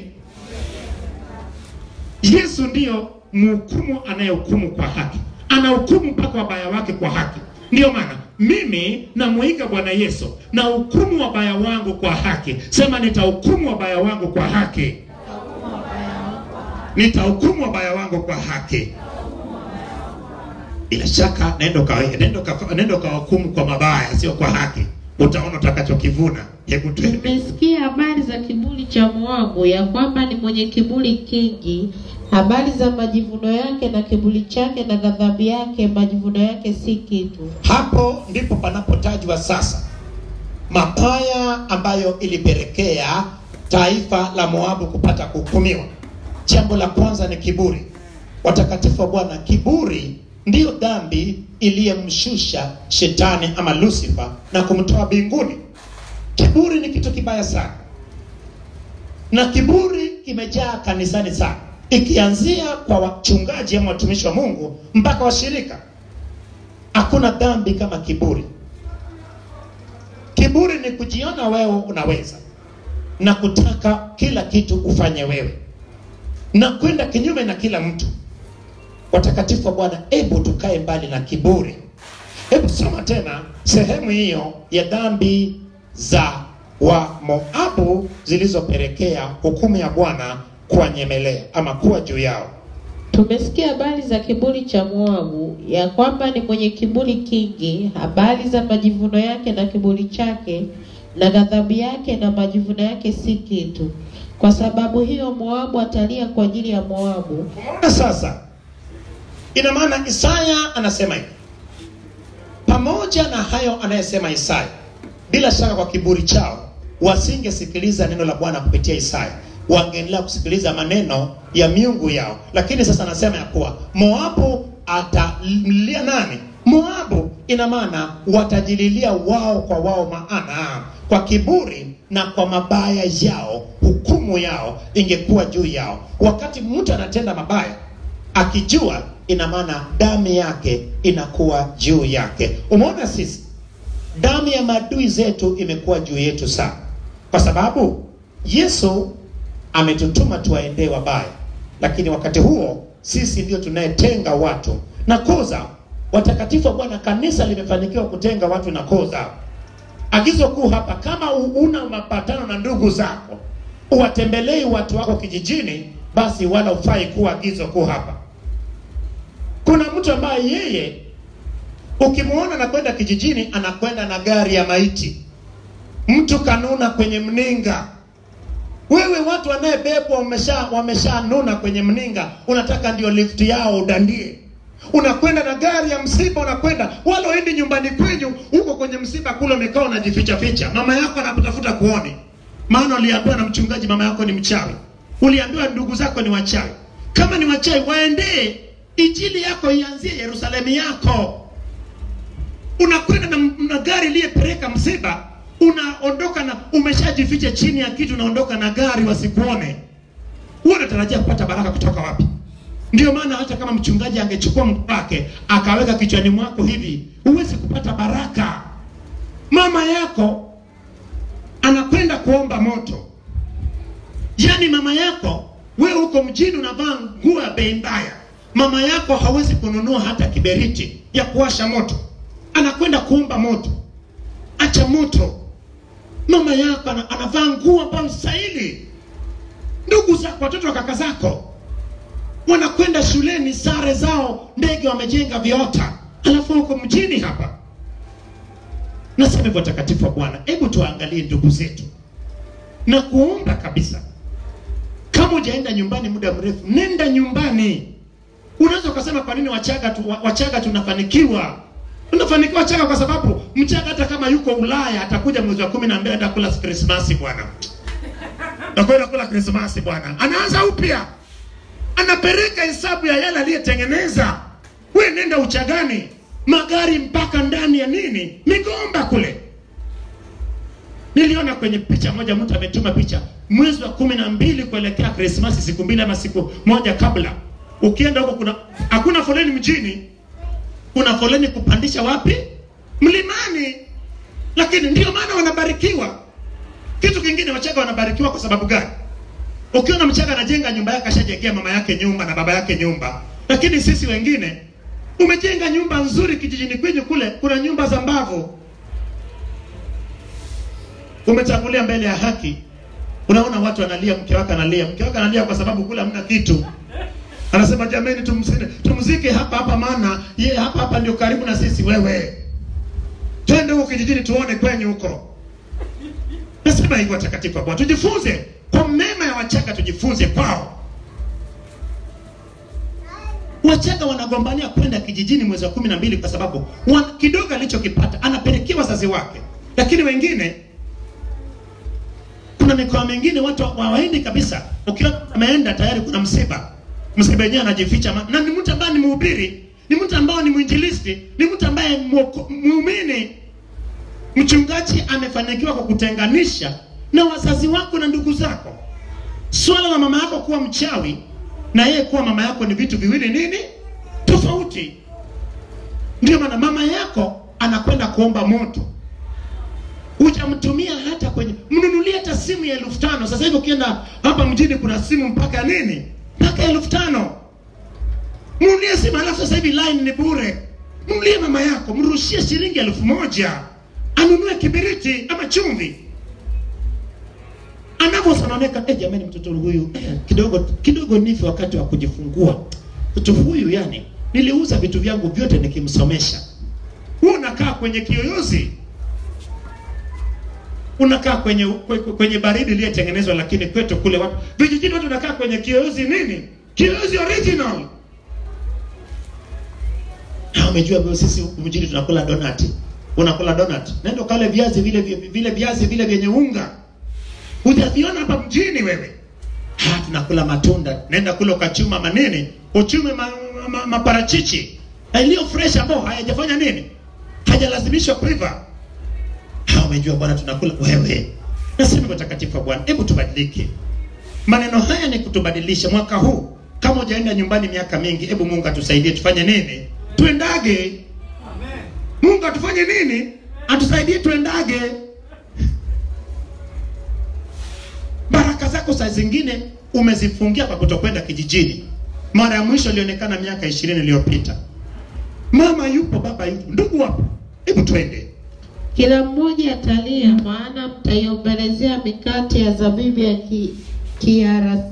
Yesu ndiyo mhukumu anayehukumu kwa haki, anahukumu mpaka wabaya wake kwa haki. Ndiyo maana mimi namuiga Bwana Yesu na hukumu wabaya wangu kwa haki. Sema, nitahukumu wabaya wangu kwa haki, nitahukumu wabaya wangu kwa haki. Bila shaka nenda uka- nenda uka- nenda ukahukumu kwa mabaya, sio kwa haki, utaona utakachokivuna. Hebu twende. Tumesikia habari za kiburi cha Moabu, ya kwamba ni mwenye kiburi kingi, habari za majivuno yake na kiburi chake na ghadhabu yake, majivuno yake si kitu. Hapo ndipo panapotajwa sasa mabaya ambayo ilipelekea taifa la Moabu kupata kuhukumiwa. Jambo la kwanza ni kiburi. Watakatifu wa Bwana, kiburi ndiyo dhambi iliyemshusha shetani ama Lucifer na kumtoa mbinguni. Kiburi ni kitu kibaya sana, na kiburi kimejaa kanisani sana, ikianzia kwa wachungaji ama watumishi wa Mungu mpaka washirika. Hakuna dhambi kama kiburi. Kiburi ni kujiona wewe unaweza na kutaka kila kitu ufanye wewe na kwenda kinyume na kila mtu. Watakatifu wa Bwana, hebu tukae mbali na kiburi. Hebu soma tena sehemu hiyo ya dhambi za wa Moabu zilizopelekea hukumu ya Bwana kuwanyemelea ama kuwa juu yao. Tumesikia habari za kiburi cha Moabu, ya kwamba ni mwenye kiburi kingi, habari za majivuno yake na kiburi chake, na ghadhabu yake na majivuno yake si kitu. Kwa sababu hiyo Moabu atalia kwa ajili ya Moabu, Umeona sasa, ina maana Isaya anasema hivi. Pamoja na hayo anayesema Isaya, bila shaka kwa kiburi chao wasingesikiliza neno la Bwana kupitia Isaya, wangeendelea kusikiliza maneno ya miungu yao. Lakini sasa anasema ya kuwa Moabu atamlia nani? Moabu, ina maana watajililia wao kwa wao, maana kwa kiburi na kwa mabaya yao hukumu yao ingekuwa juu yao. Wakati mtu anatenda mabaya akijua, ina maana damu yake inakuwa juu yake. Umeona, sisi damu ya maadui zetu imekuwa juu yetu sana, kwa sababu Yesu ametutuma tuwaendee wabaya, lakini wakati huo sisi ndio tunayetenga watu na koo zao. Watakatifu wa Bwana, kanisa limefanikiwa kutenga watu na koo zao. Agizo kuu hapa, kama una mapatano na ndugu zako, uwatembelei watu wako kijijini, basi wala ufai kuwa agizo kuu hapa. Kuna mtu ambaye yeye ukimwona anakwenda kijijini, anakwenda na gari ya maiti, mtu kanuna kwenye mninga. Wewe watu wanayebebwa wamesha wameshanuna kwenye mninga, unataka ndio lift yao udandie unakwenda na gari ya msiba, unakwenda wala uendi nyumbani kwenyu, huko kwenye msiba kule umekaa unajificha ficha. Mama yako anakutafuta kuone, maana uliambiwa na mchungaji mama yako ni mchawi, uliambiwa ndugu zako ni wachawi. Kama ni wachawi, waendee injili yako ianzie Yerusalemu yako. Unakwenda na, na gari iliyepeleka msiba, unaondoka na umeshajificha chini ya kitu, unaondoka na gari wasikuone. Wewe unatarajia kupata baraka kutoka wapi? Ndio maana hata kama mchungaji angechukua mtu wake akaweka kichwani mwako hivi, huwezi kupata baraka. Mama yako anakwenda kuomba moto, yaani mama yako, wewe uko mjini unavaa nguo ya bei mbaya, mama yako hawezi kununua hata kiberiti ya kuwasha moto, anakwenda kuomba moto. Acha moto, mama yako ana- anavaa nguo ambayo stahili. Ndugu zako, watoto wa kaka zako wanakwenda shuleni, sare zao ndege wamejenga viota, alafu huko mjini hapa. Nasema hivyo, watakatifu wa Bwana, hebu tuangalie ndugu zetu na kuomba kabisa. Kama hujaenda nyumbani muda mrefu, nenda nyumbani. Unaweza ukasema kwa nini Wachaga tu, wa- Wachaga tunafanikiwa? Tunafanikiwa Wachaga kwa sababu Mchaga hata kama yuko Ulaya atakuja mwezi wa kumi na mbili enda kula Krismasi bwana, atakwenda kula Krismasi bwana, anaanza upya anapeleka hesabu ya yale aliyetengeneza. We nenda Uchagani, magari mpaka ndani ya nini, migomba kule. Niliona kwenye picha moja, mtu ametuma picha mwezi wa kumi na mbili kuelekea Krismasi, siku mbili ama siku moja kabla. Ukienda huko kuna hakuna foleni mjini, kuna foleni kupandisha wapi? Mlimani. Lakini ndio maana wanabarikiwa. Kitu kingine, Wachaga wanabarikiwa kwa sababu gani? Ukiona Mchaga anajenga nyumba yake, ashajengea mama yake nyumba na baba yake nyumba, lakini sisi wengine umejenga nyumba nzuri kijijini kwenyu kule, kuna nyumba za mbavu, umetangulia mbele ya haki, unaona watu analia, mke wake analia, mke wake analia kwa sababu kule hamna kitu. Anasema jameni, tumzike, tumzike hapa hapa, maana ye hapa hapa ndio karibu na sisi. Wewe twende huko kijijini tuone kwenyu huko. Nasema hivyo watakatifu wa Bwana, tujifunze kwa mema ya Wachaga, tujifunze kwao. Wachaga wanagombania kwenda kijijini mwezi wa kumi na mbili kwa sababu wan- kidogo alichokipata anapelekea wazazi wake, lakini wengine, kuna mikoa mingine watu hawaendi kabisa. Ukiwa ameenda tayari kuna msiba, msiba wenyewe anajificha, ma- na ni mtu ambaye ni mhubiri, ni mtu ambaye ni mwinjilisti, ni mtu ambaye mwoko- muumini mchungaji amefanikiwa kwa kutenganisha na wazazi wako na ndugu zako. Swala la mama yako kuwa mchawi na yeye kuwa mama yako ni vitu viwili nini tofauti. Ndio maana mama yako anakwenda kuomba moto, hujamtumia hata kwenye, mnunulie hata simu ya elfu tano. Sasa hivi ukienda hapa mjini kuna simu mpaka nini, mpaka elfu tano. Mnunulie simu, alafu sasa hivi line ni bure. Mnunulie mama yako, mrushie shilingi elfu moja anunue kibiriti ama chumvi anavyosononeka eh, jamani, mtoto huyu eh, kidogo kidogo nife wakati wa kujifungua. Mtoto huyu yani, niliuza vitu vyangu vyote nikimsomesha. Wewe unakaa kwenye kiyoyozi, unakaa kwenye kwe- kwenye baridi iliyotengenezwa, lakini kwetu kule watu vijijini, watu unakaa kwenye kiyoyozi nini, kiyoyozi original. Ha, umejua wewe, sisi huku mjini tunakula donati. Unakula donut, nenda kale viazi vile vile viazi vile vyenye unga hujaviona hapa mjini wewe. Ha, tunakula matunda, nenda kule ukachuma manini, uchume ma, ma, ma, maparachichi yaliyo fresh ambao hayajafanya nini, hajalazimishwa kuiva. Ha, umejua bwana, tunakula wewe. Nasema watakatifu wa Bwana, hebu tubadilike. Maneno haya ni kutubadilisha mwaka huu. Kama hujaenda nyumbani miaka mingi, hebu Mungu atusaidie tufanye nini? Tuendage. Mungu atufanye nini? Atusaidie tuendage. Baraka zako saa zingine umezifungia kwa kutokwenda kijijini. mara ya mwisho ilionekana miaka ishirini iliyopita. Mama yupo, baba yupo, ndugu wapo, hebu twende. Kila mmoja atalia, maana mtaiombolezea mikate ya zabibu ya ki, kiara-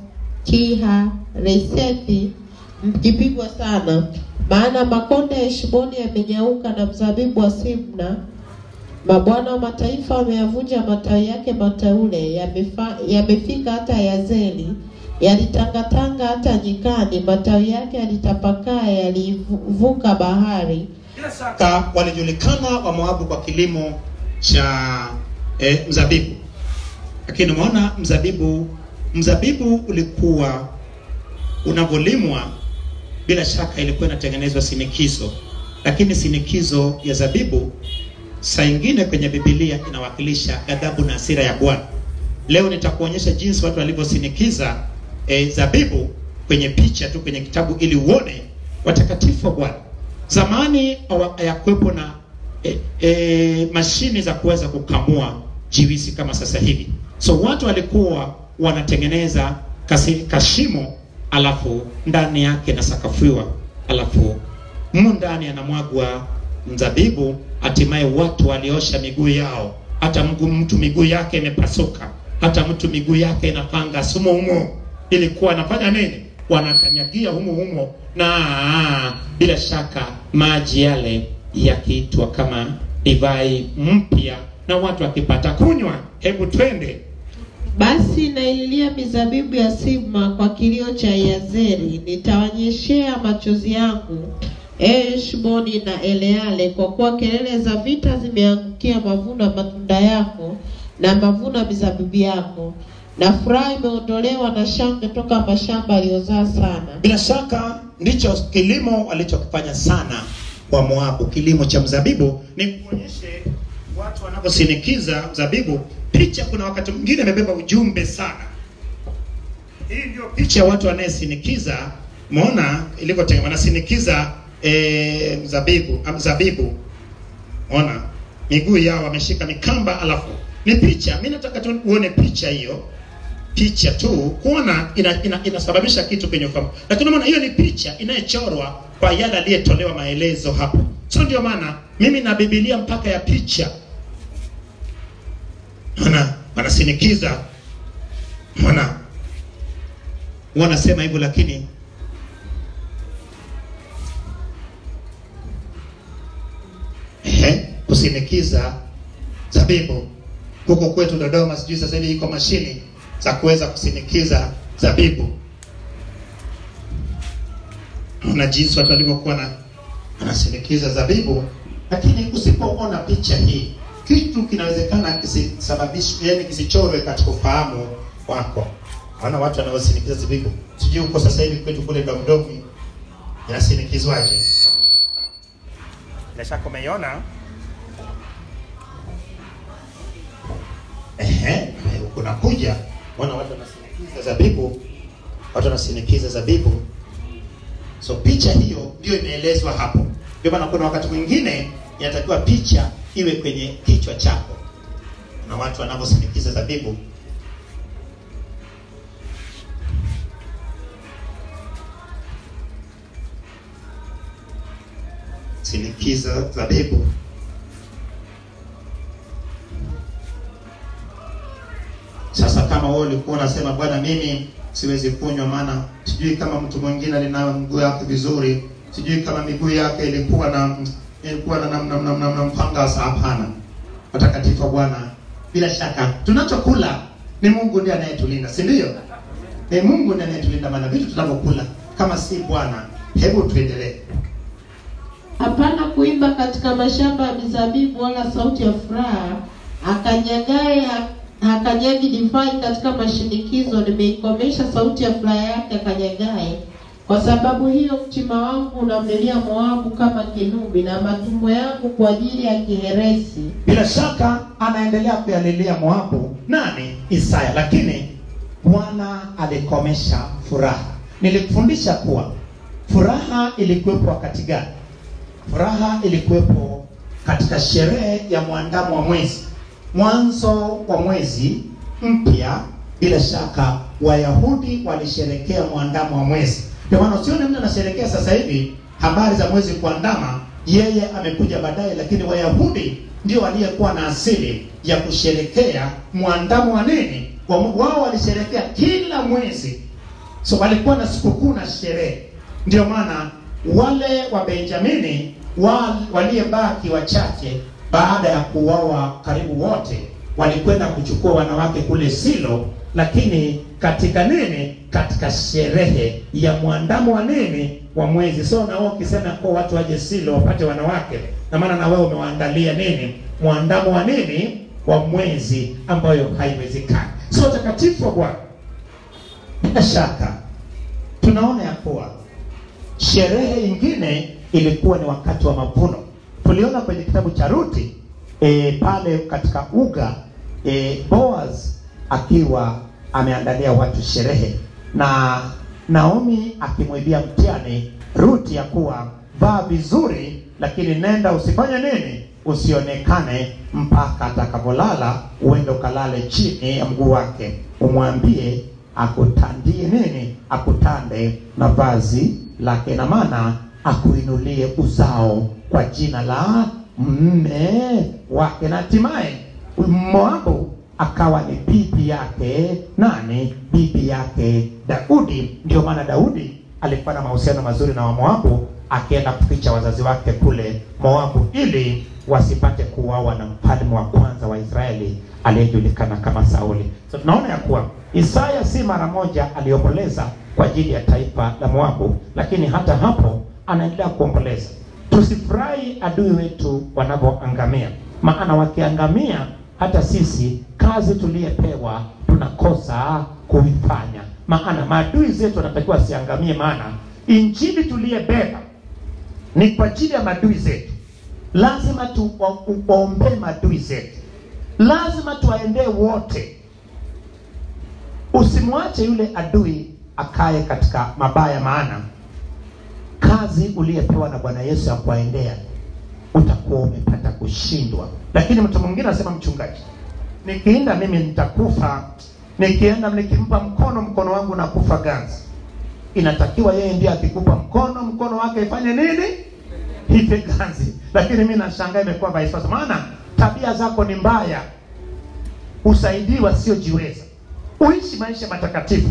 kiharesethi mkipigwa sana, maana makonde ya Heshboni yamenyauka na mzabibu wa Simna. Mabwana wa mataifa wameyavunja matawi yake mateule, yamefa- yamefika hata Yazeli, yalitangatanga hata nyikani, matawi yake yalitapakaa, yalivuka bahari. Ka walijulikana wa Moabu kwa kilimo cha eh, mzabibu, lakini umeona mzabibu, mzabibu ulikuwa unavyolimwa, bila shaka ilikuwa inatengenezwa sinikizo, lakini sinikizo ya zabibu saa ingine kwenye Biblia inawakilisha ghadhabu na hasira ya Bwana. Leo nitakuonyesha jinsi watu walivyosinikiza e, zabibu kwenye picha tu kwenye kitabu ili uone watakatifu wa Bwana. Zamani hawa- hayakuwepo na e, e, mashine za kuweza kukamua jiwisi kama sasa hivi, so watu walikuwa wanatengeneza kasi, kashimo alafu ndani yake nasakafiwa alafu mu ndani anamwagwa mzabibu, hatimaye watu waliosha miguu yao, hata mguu mtu miguu yake imepasuka, hata mtu miguu yake inapanga sumo humo, ilikuwa anafanya nini? Wanakanyagia humo humo, na bila shaka maji yale yakiitwa kama divai mpya, na watu wakipata kunywa, hebu twende Basi naililia mizabibu ya Sibma kwa kilio cha Yazeri, nitawanyeshea machozi yangu Heshboni na Eleale, kwa kuwa kelele za vita zimeangukia mavuno ya matunda yako na mavuno ya mizabibu yako, na furaha imeondolewa na shangwe toka mashamba yaliyozaa sana. Bila shaka ndicho kilimo walichokifanya sana wa Moabu. Kilimo cha mzabibu ni kuonyeshe watu wanaposinikiza mzabibu. Picha kuna wakati mwingine imebeba ujumbe sana. Hii ndio picha ya watu wanayesinikiza. Umeona ilivyotengenezwa, wanasinikiza e, mzabibu am- mzabibu. Umeona miguu yao wameshika mikamba, alafu ni picha. Mimi nataka tu uone picha hiyo picha tu kuona ina, ina, inasababisha kitu kwenye ufahamu, lakini unaona hiyo ni picha inayochorwa kwa yale aliyetolewa maelezo hapo. So ndio maana mimi na Biblia mpaka ya picha, maana wanasinikiza, maana wanasema hivyo, lakini ehe, kusinikiza zabibu huko kwetu Dodoma, sijui sasa hivi iko mashini za kuweza kusinikiza zabibu. Ona jinsi watu walivyokuwa na wanasinikiza zabibu, lakini usipoona picha hii, kitu kinawezekana kisisababishwe, yani kisichorwe katika ufahamu wako. Maana watu wanaosinikiza zabibu, sijui huko sasa hivi kwetu kule Domdomi inasinikizwaje? Bila shaka umeiona Ehe, unakuja wana watu wanasinikiza zabibu, watu wanasinikiza zabibu. So picha hiyo ndio imeelezwa hapo. Ndio maana kuna wakati mwingine inatakiwa picha iwe kwenye kichwa chako, na watu wanavyosinikiza zabibu. Sinikiza zabibu. Sasa kama wewe ulikuwa unasema bwana, mimi siwezi kunywa, maana sijui kama mtu mwingine alinayo mguu yake vizuri, sijui kama miguu yake ilikuwa na ilikuwa na namna na, na, na mpangasa. Hapana, watakatifu wa Bwana, bila shaka tunachokula ni Mungu ndiye anayetulinda, si ndio? Ni Mungu ndiye anayetulinda, maana vitu tunavyokula kama si Bwana. Hebu tuendelee. Hapana kuimba katika mashamba ya mizabibu, wala sauti ya furaha. Akanyagaye hakanyagi divai katika mashinikizo, nimeikomesha sauti ya furaha yake akanyagaye. Kwa sababu hiyo mtima wangu unamlilia Moabu kama kinubi, na matumbo yangu kwa ajili ya kiheresi. Bila shaka anaendelea kuyalilia Moabu nani? Isaya. Lakini Bwana alikomesha furaha. Nilikufundisha kuwa furaha ilikuwepo wakati gani? Furaha ilikuwepo katika sherehe ya mwandamo wa mwezi, mwanzo wa mwezi mpya. Bila shaka Wayahudi walisherekea mwandamo wa mwezi, Ndio maana usione mtu anasherehekea sasa hivi habari za mwezi kuandama, yeye amekuja baadaye, lakini Wayahudi ndio waliyekuwa na asili ya kusherekea mwandamo wa nini? Wa- Wao walisherekea kila mwezi, so walikuwa na sikukuu na sherehe. Ndio maana wale wa Benjamini wa, waliyebaki wachache baada ya kuuawa karibu wote walikwenda kuchukua wanawake kule Silo, lakini katika nini? Katika sherehe ya mwandamo wa nini? Wa mwezi. So na wewe ukisema kwa watu waje Silo wapate wanawake, na maana na wewe umewaandalia nini? Mwandamo wa nini? Wa mwezi, ambayo haiwezekani. So takatifu wa Bwana, bila shaka tunaona ya kuwa sherehe ingine ilikuwa ni wakati wa mavuno. Tuliona kwenye kitabu cha Ruti e, pale katika uga e, Boaz akiwa ameandalia watu sherehe na Naomi akimwibia mtihani Ruti ya kuwa vaa vizuri, lakini nenda usifanye nini, usionekane mpaka atakapolala, uende ukalale chini ya mguu wake, umwambie akutandie nini, akutande na vazi lake, na maana akuinulie uzao kwa jina la mme wake, na hatimaye Moabu akawa ni bibi yake nani? Bibi yake Daudi. Ndio maana Daudi alikuwa na mahusiano mazuri na Wamoabu, akienda kuficha wazazi wake kule Moabu ili wasipate kuuawa na mfalme wa kwanza wa Israeli aliyejulikana kama Sauli. So tunaona ya kuwa Isaya si mara moja aliomboleza kwa ajili ya taifa la Moabu, lakini hata hapo anaendelea kuomboleza. Tusifurahi adui wetu wanavyoangamia, maana wakiangamia, hata sisi kazi tuliyepewa tunakosa kuifanya. Maana maadui zetu wanatakiwa wasiangamie, maana injili tuliyebeba ni kwa ajili ya maadui zetu. Lazima tuwaombee maadui zetu, lazima tuwaendee wote. Usimwache yule adui akae katika mabaya, maana kazi uliyepewa na Bwana Yesu ya kuwaendea utakuwa umepata kushindwa. Lakini mtu mwingine anasema, mchungaji, nikienda mimi nitakufa, nikienda nikimpa mkono, mkono wangu nakufa ganzi. Inatakiwa yeye ndiye akikupa mkono, mkono wake ifanye nini? Ife ganzi. Lakini mimi nashangaa imekuwa vice versa, maana tabia zako ni mbaya, usaidii wasiojiweza, uishi maisha matakatifu,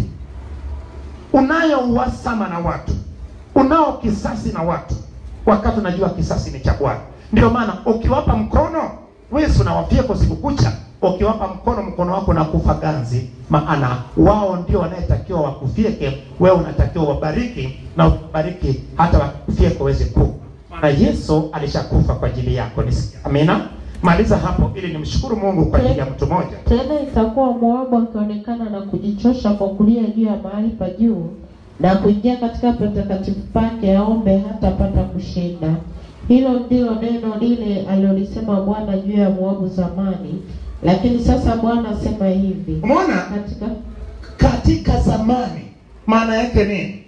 unayo uhasama na watu, unao kisasi na watu, wakati unajua kisasi ni cha Bwana. Ndio maana ukiwapa mkono wewe si unawafia usiku kucha, ukiwapa mkono mkono wako unakufa ganzi, maana wao ndio wanayetakiwa wakufieke, wewe unatakiwa wabariki na ubariki hata wakufieke uweze ku maana Yesu alishakufa kwa ajili yako. Nisikia. Amina. Maliza hapo ili nimshukuru Mungu kwa ajili ya mtu mmoja. Tena itakuwa Moabu akionekana na kujichosha kwa kulia juu ya mahali pa juu na kuingia katika patakatifu pake, aombe hatapata kushinda. Hilo ndilo neno lile alilolisema Bwana juu ya Moabu zamani, lakini sasa Bwana asema hivi Umeona? katika Katika zamani maana yake nini?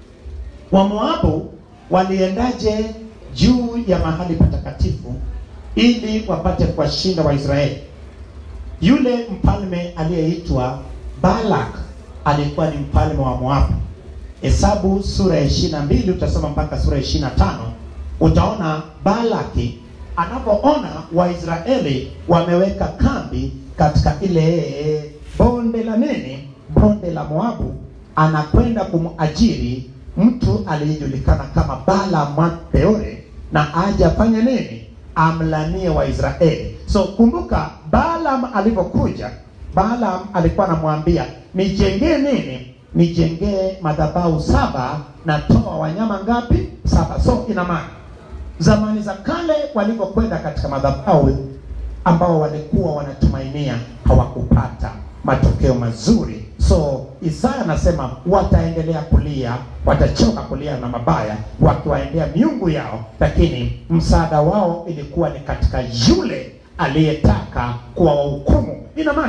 Wamoabu waliendaje juu ya mahali patakatifu ili wapate kuwashinda Waisraeli? Yule mfalme aliyeitwa Balak alikuwa ni mfalme wa Moabu. Hesabu sura ya ishirini na mbili utasoma mpaka sura ya ishirini na tano utaona Balaki anapoona Waisraeli wameweka kambi katika ile bonde la nini, bonde la Moabu, anakwenda kumajiri mtu aliyejulikana kama Balaam wa Peore na aje afanye nini, amlanie Waisraeli. So kumbuka, Balaam alipokuja, Balaam alikuwa anamwambia nijengee nini, nijengee madhabahu saba na toa wanyama ngapi? Saba. So ina maana zamani za kale walivyokwenda katika madhabahu ambao walikuwa wanatumainia hawakupata matokeo mazuri. So Isaya anasema wataendelea kulia, watachoka kulia na mabaya wakiwaendea miungu yao, lakini msaada wao ilikuwa ni katika yule aliyetaka kuwahukumu. Ina maana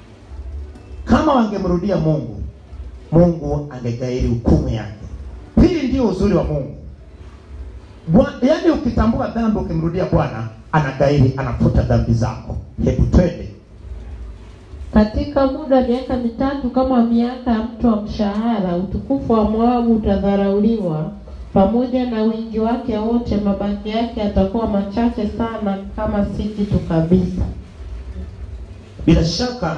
kama wangemrudia Mungu, Mungu angegairi hukumu yake. Hili ndio uzuri wa Mungu. Bwa- yaani ukitambua dhambi ukimrudia Bwana anagairi, anafuta dhambi zako. Hebu twende Katika muda wa miaka mitatu kama miaka ya mtu wa mshahara, utukufu wa Moabu utadharauliwa pamoja na wingi wake wote, mabaki yake yatakuwa machache sana, kama si kitu kabisa. Bila shaka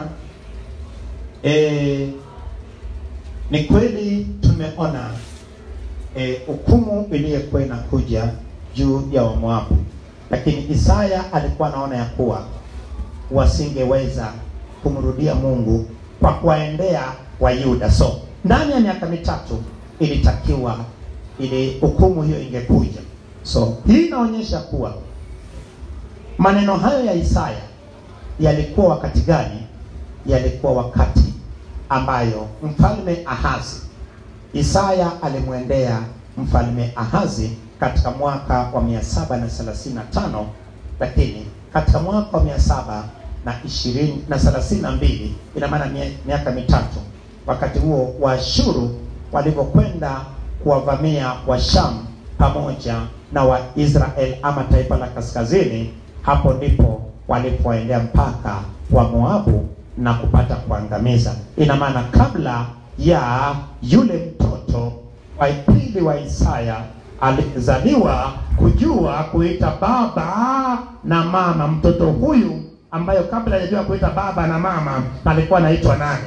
eh, ni kweli tumeona eh, hukumu iliyokuwa inakuja juu ya Wamoabu, lakini Isaya alikuwa anaona ya kuwa wasingeweza kumrudia Mungu kwa kuwaendea Wayuda. So ndani ya miaka mitatu ilitakiwa ili hukumu hiyo ingekuja. So hii inaonyesha kuwa maneno hayo ya Isaya yalikuwa wakati gani? Yalikuwa wakati ambayo mfalme Ahazi, Isaya alimwendea mfalme Ahazi katika mwaka wa mia saba na thelathini na tano lakini katika mwaka wa mia saba na ishirini na thelathini na mbili ina maana mie- miaka mitatu. Wakati huo Waashuru walivyokwenda kuwavamia Washam pamoja na Waisrael ama taifa la kaskazini, hapo ndipo walipoendea mpaka wa Moabu na kupata kuangamiza. Ina maana kabla ya yule mtoto wa pili wa Isaya alizaliwa kujua kuita baba na mama. Mtoto huyu ambayo kabla hajajua kuita baba na mama alikuwa anaitwa nani?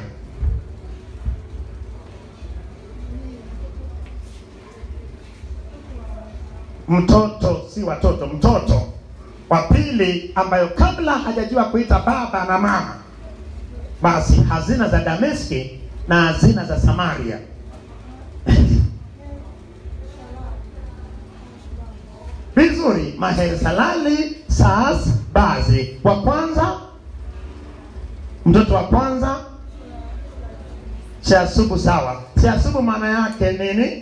Mtoto, si watoto, mtoto wa pili ambayo kabla hajajua kuita baba na mama, basi hazina za Dameski na hazina za Samaria vizuri. Mahesalali Saas Bazi wa kwanza, mtoto wa kwanza Shasubu. Sawa, Shasubu maana yake nini?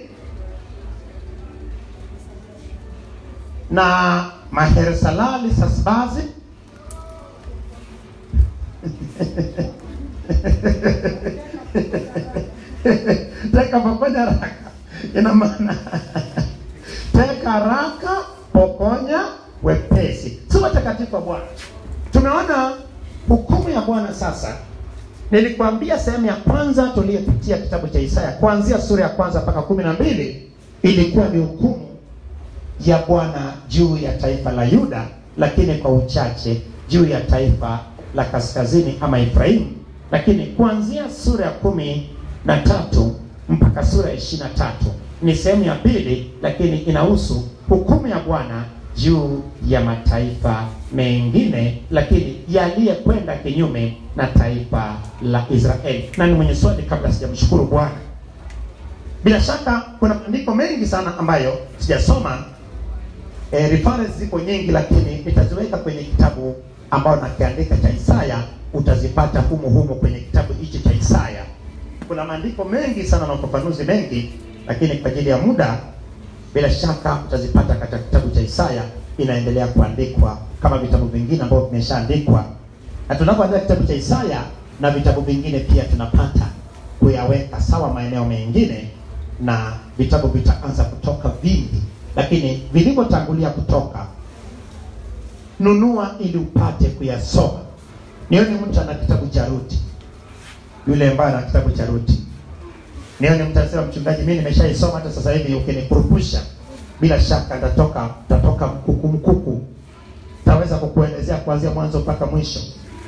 na Mahersalali Sasbazi teka pokonya haraka, ina maana teka haraka, pokonya wepesi. Si watakatifu wa Bwana. Tumeona hukumu ya Bwana sasa. Nilikwambia sehemu ya kwanza tuliyopitia kitabu cha Isaya kuanzia sura ya kwanza mpaka kumi na mbili ilikuwa ni hukumu ya Bwana juu ya taifa la Yuda, lakini kwa uchache juu ya taifa la kaskazini ama Efraimu. Lakini kuanzia sura ya kumi na tatu mpaka sura ya ishirini na tatu ni sehemu ya pili, lakini inahusu hukumu ya Bwana juu ya mataifa mengine, lakini yaliyekwenda kinyume na taifa la Israeli. Na ni mwenye swali kabla sijamshukuru Bwana. Bila shaka kuna maandiko mengi sana ambayo sijasoma E, reference ziko nyingi lakini nitaziweka kwenye kitabu ambao nakiandika cha Isaya, utazipata humu humu kwenye kitabu hichi cha Isaya. Kuna maandiko mengi sana na ufafanuzi mengi, lakini kwa ajili ya muda, bila shaka utazipata katika kitabu cha Isaya. Inaendelea kuandikwa kama vitabu vingine ambavyo vimeshaandikwa, na tunapoandika kitabu cha Isaya na vitabu vingine pia tunapata kuyaweka sawa maeneo mengine, na vitabu vitaanza kutoka vingi lakini vilivyotangulia kutoka, nunua ili upate kuyasoma. Nione mtu ana kitabu cha Ruti, yule ambaye ana kitabu cha Ruti. Nione mtu anasema, mchungaji, mimi nimeshaisoma hata sasa hivi, ukinikurupusha bila shaka nitatoka tatoka mkuku mkuku, taweza kukuelezea kuanzia mwanzo mpaka mwisho.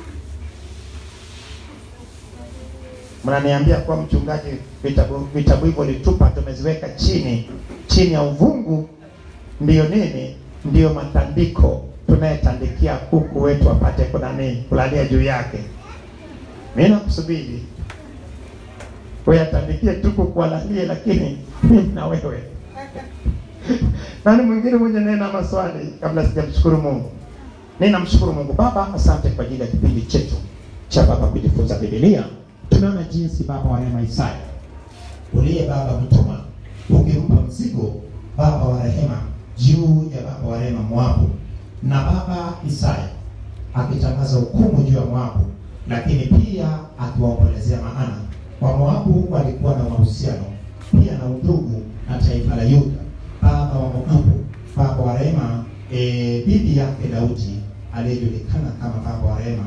Mnaniambia kuwa mchungaji, vitabu vitabu hivyo litupa, tumeziweka chini chini ya uvungu. Ndiyo nini? Ndiyo matandiko tunayetandikia kuku wetu apate kuna nini kulalia juu yake. Mimi nakusubiri wewe, atandikie tu kuku alalie, lakini mimi na wewe nani mwingine mwenye nena maswali kabla sijamshukuru Mungu? Ninamshukuru Mungu. Baba, asante kwa ajili ya kipindi chetu cha Baba kujifunza Biblia. Tumeona jinsi Baba wa rehema Isaya uliye Baba mtuma ukimpa mzigo Baba wa rehema juu ya Baba wa rehema Moabu, na Baba Isaya akitangaza hukumu juu ya Moabu, lakini pia akiwaombolezea, maana wa Moabu walikuwa na mahusiano pia na udugu na taifa la Yuda. Baba wa Moabu, Baba wa rehema, e, bibi yake Daudi aliyejulikana kama Baba wa rehema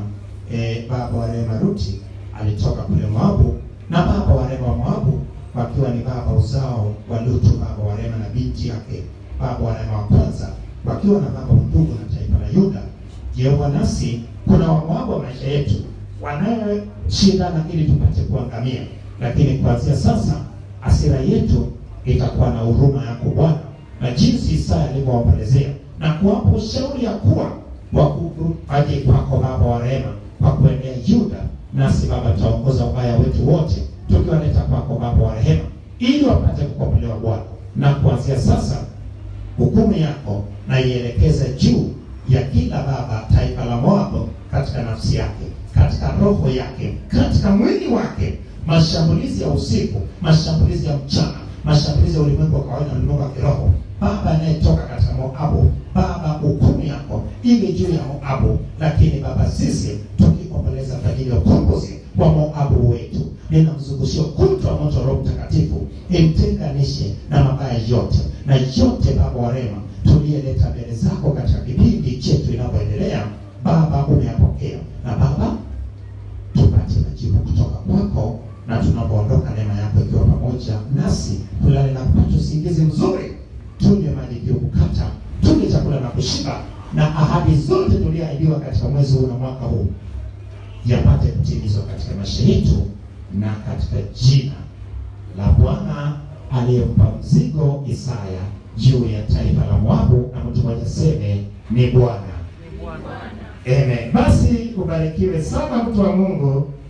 e, baba wa rehema Ruti alitoka kule Moabu, na baba wa rehema wa Moabu wakiwa ni baba uzao wa Lutu, baba wa rehema na binti yake, baba wa rehema wa kwanza wakiwa na baba ndugu na taifa la Yuda. Jehova, nasi kuna Wamoabu wa maisha yetu wanayoshindana ili tupate kuangamia, lakini kuanzia sasa hasira yetu itakuwa na huruma yako Bwana, na jinsi Isaya alivyowaombolezea na kuwapa ushauri ya kuwa wakuu aje kwako Baba wa rehema kwa kuendea Yuda, nasi Baba tutaongoza ubaya wetu wote tukiwaleta kwako Baba wa rehema, ili wapate kukombolewa Bwana, na kuanzia sasa hukumu yako na ielekeze juu ya kila baba taifa la Moabu, katika nafsi yake, katika roho yake, katika mwili wake, mashambulizi ya usiku, mashambulizi ya mchana, mashambulizi ya ulimwengu wa kawaida na ulimwengu wa kiroho. Baba anayetoka katika Moabu, Baba, hukumu yako iwe juu ya Moabu, lakini Baba, sisi tukiomboleza kwa ajili ya ukombozi wa Moabu wetu, ninamzungushia ukuta wa moto wa Roho Mtakatifu imtenganishe na mabaya yote na yote, Baba wa rehema, tuliyeleta mbele zako katika kipindi chetu inavyoendelea. Baba, umeyapokea na Baba, tupate majibu kutoka kwako, na tunapoondoka, neema yako ikiwa pamoja nasi, tulale na kupata usingizi mzuri, tunywe maji iliyokukata, tule chakula na kushiba, na ahadi zote tuliyoahidiwa katika mwezi huu na mwaka huu yapate kutimizwa katika maisha yetu, na katika jina la Bwana aliyempa mzigo Isaya juu ya taifa la Moabu, na mtu mmoja seme ni Bwana. Amen. Basi ubarikiwe sana mtu wa Mungu.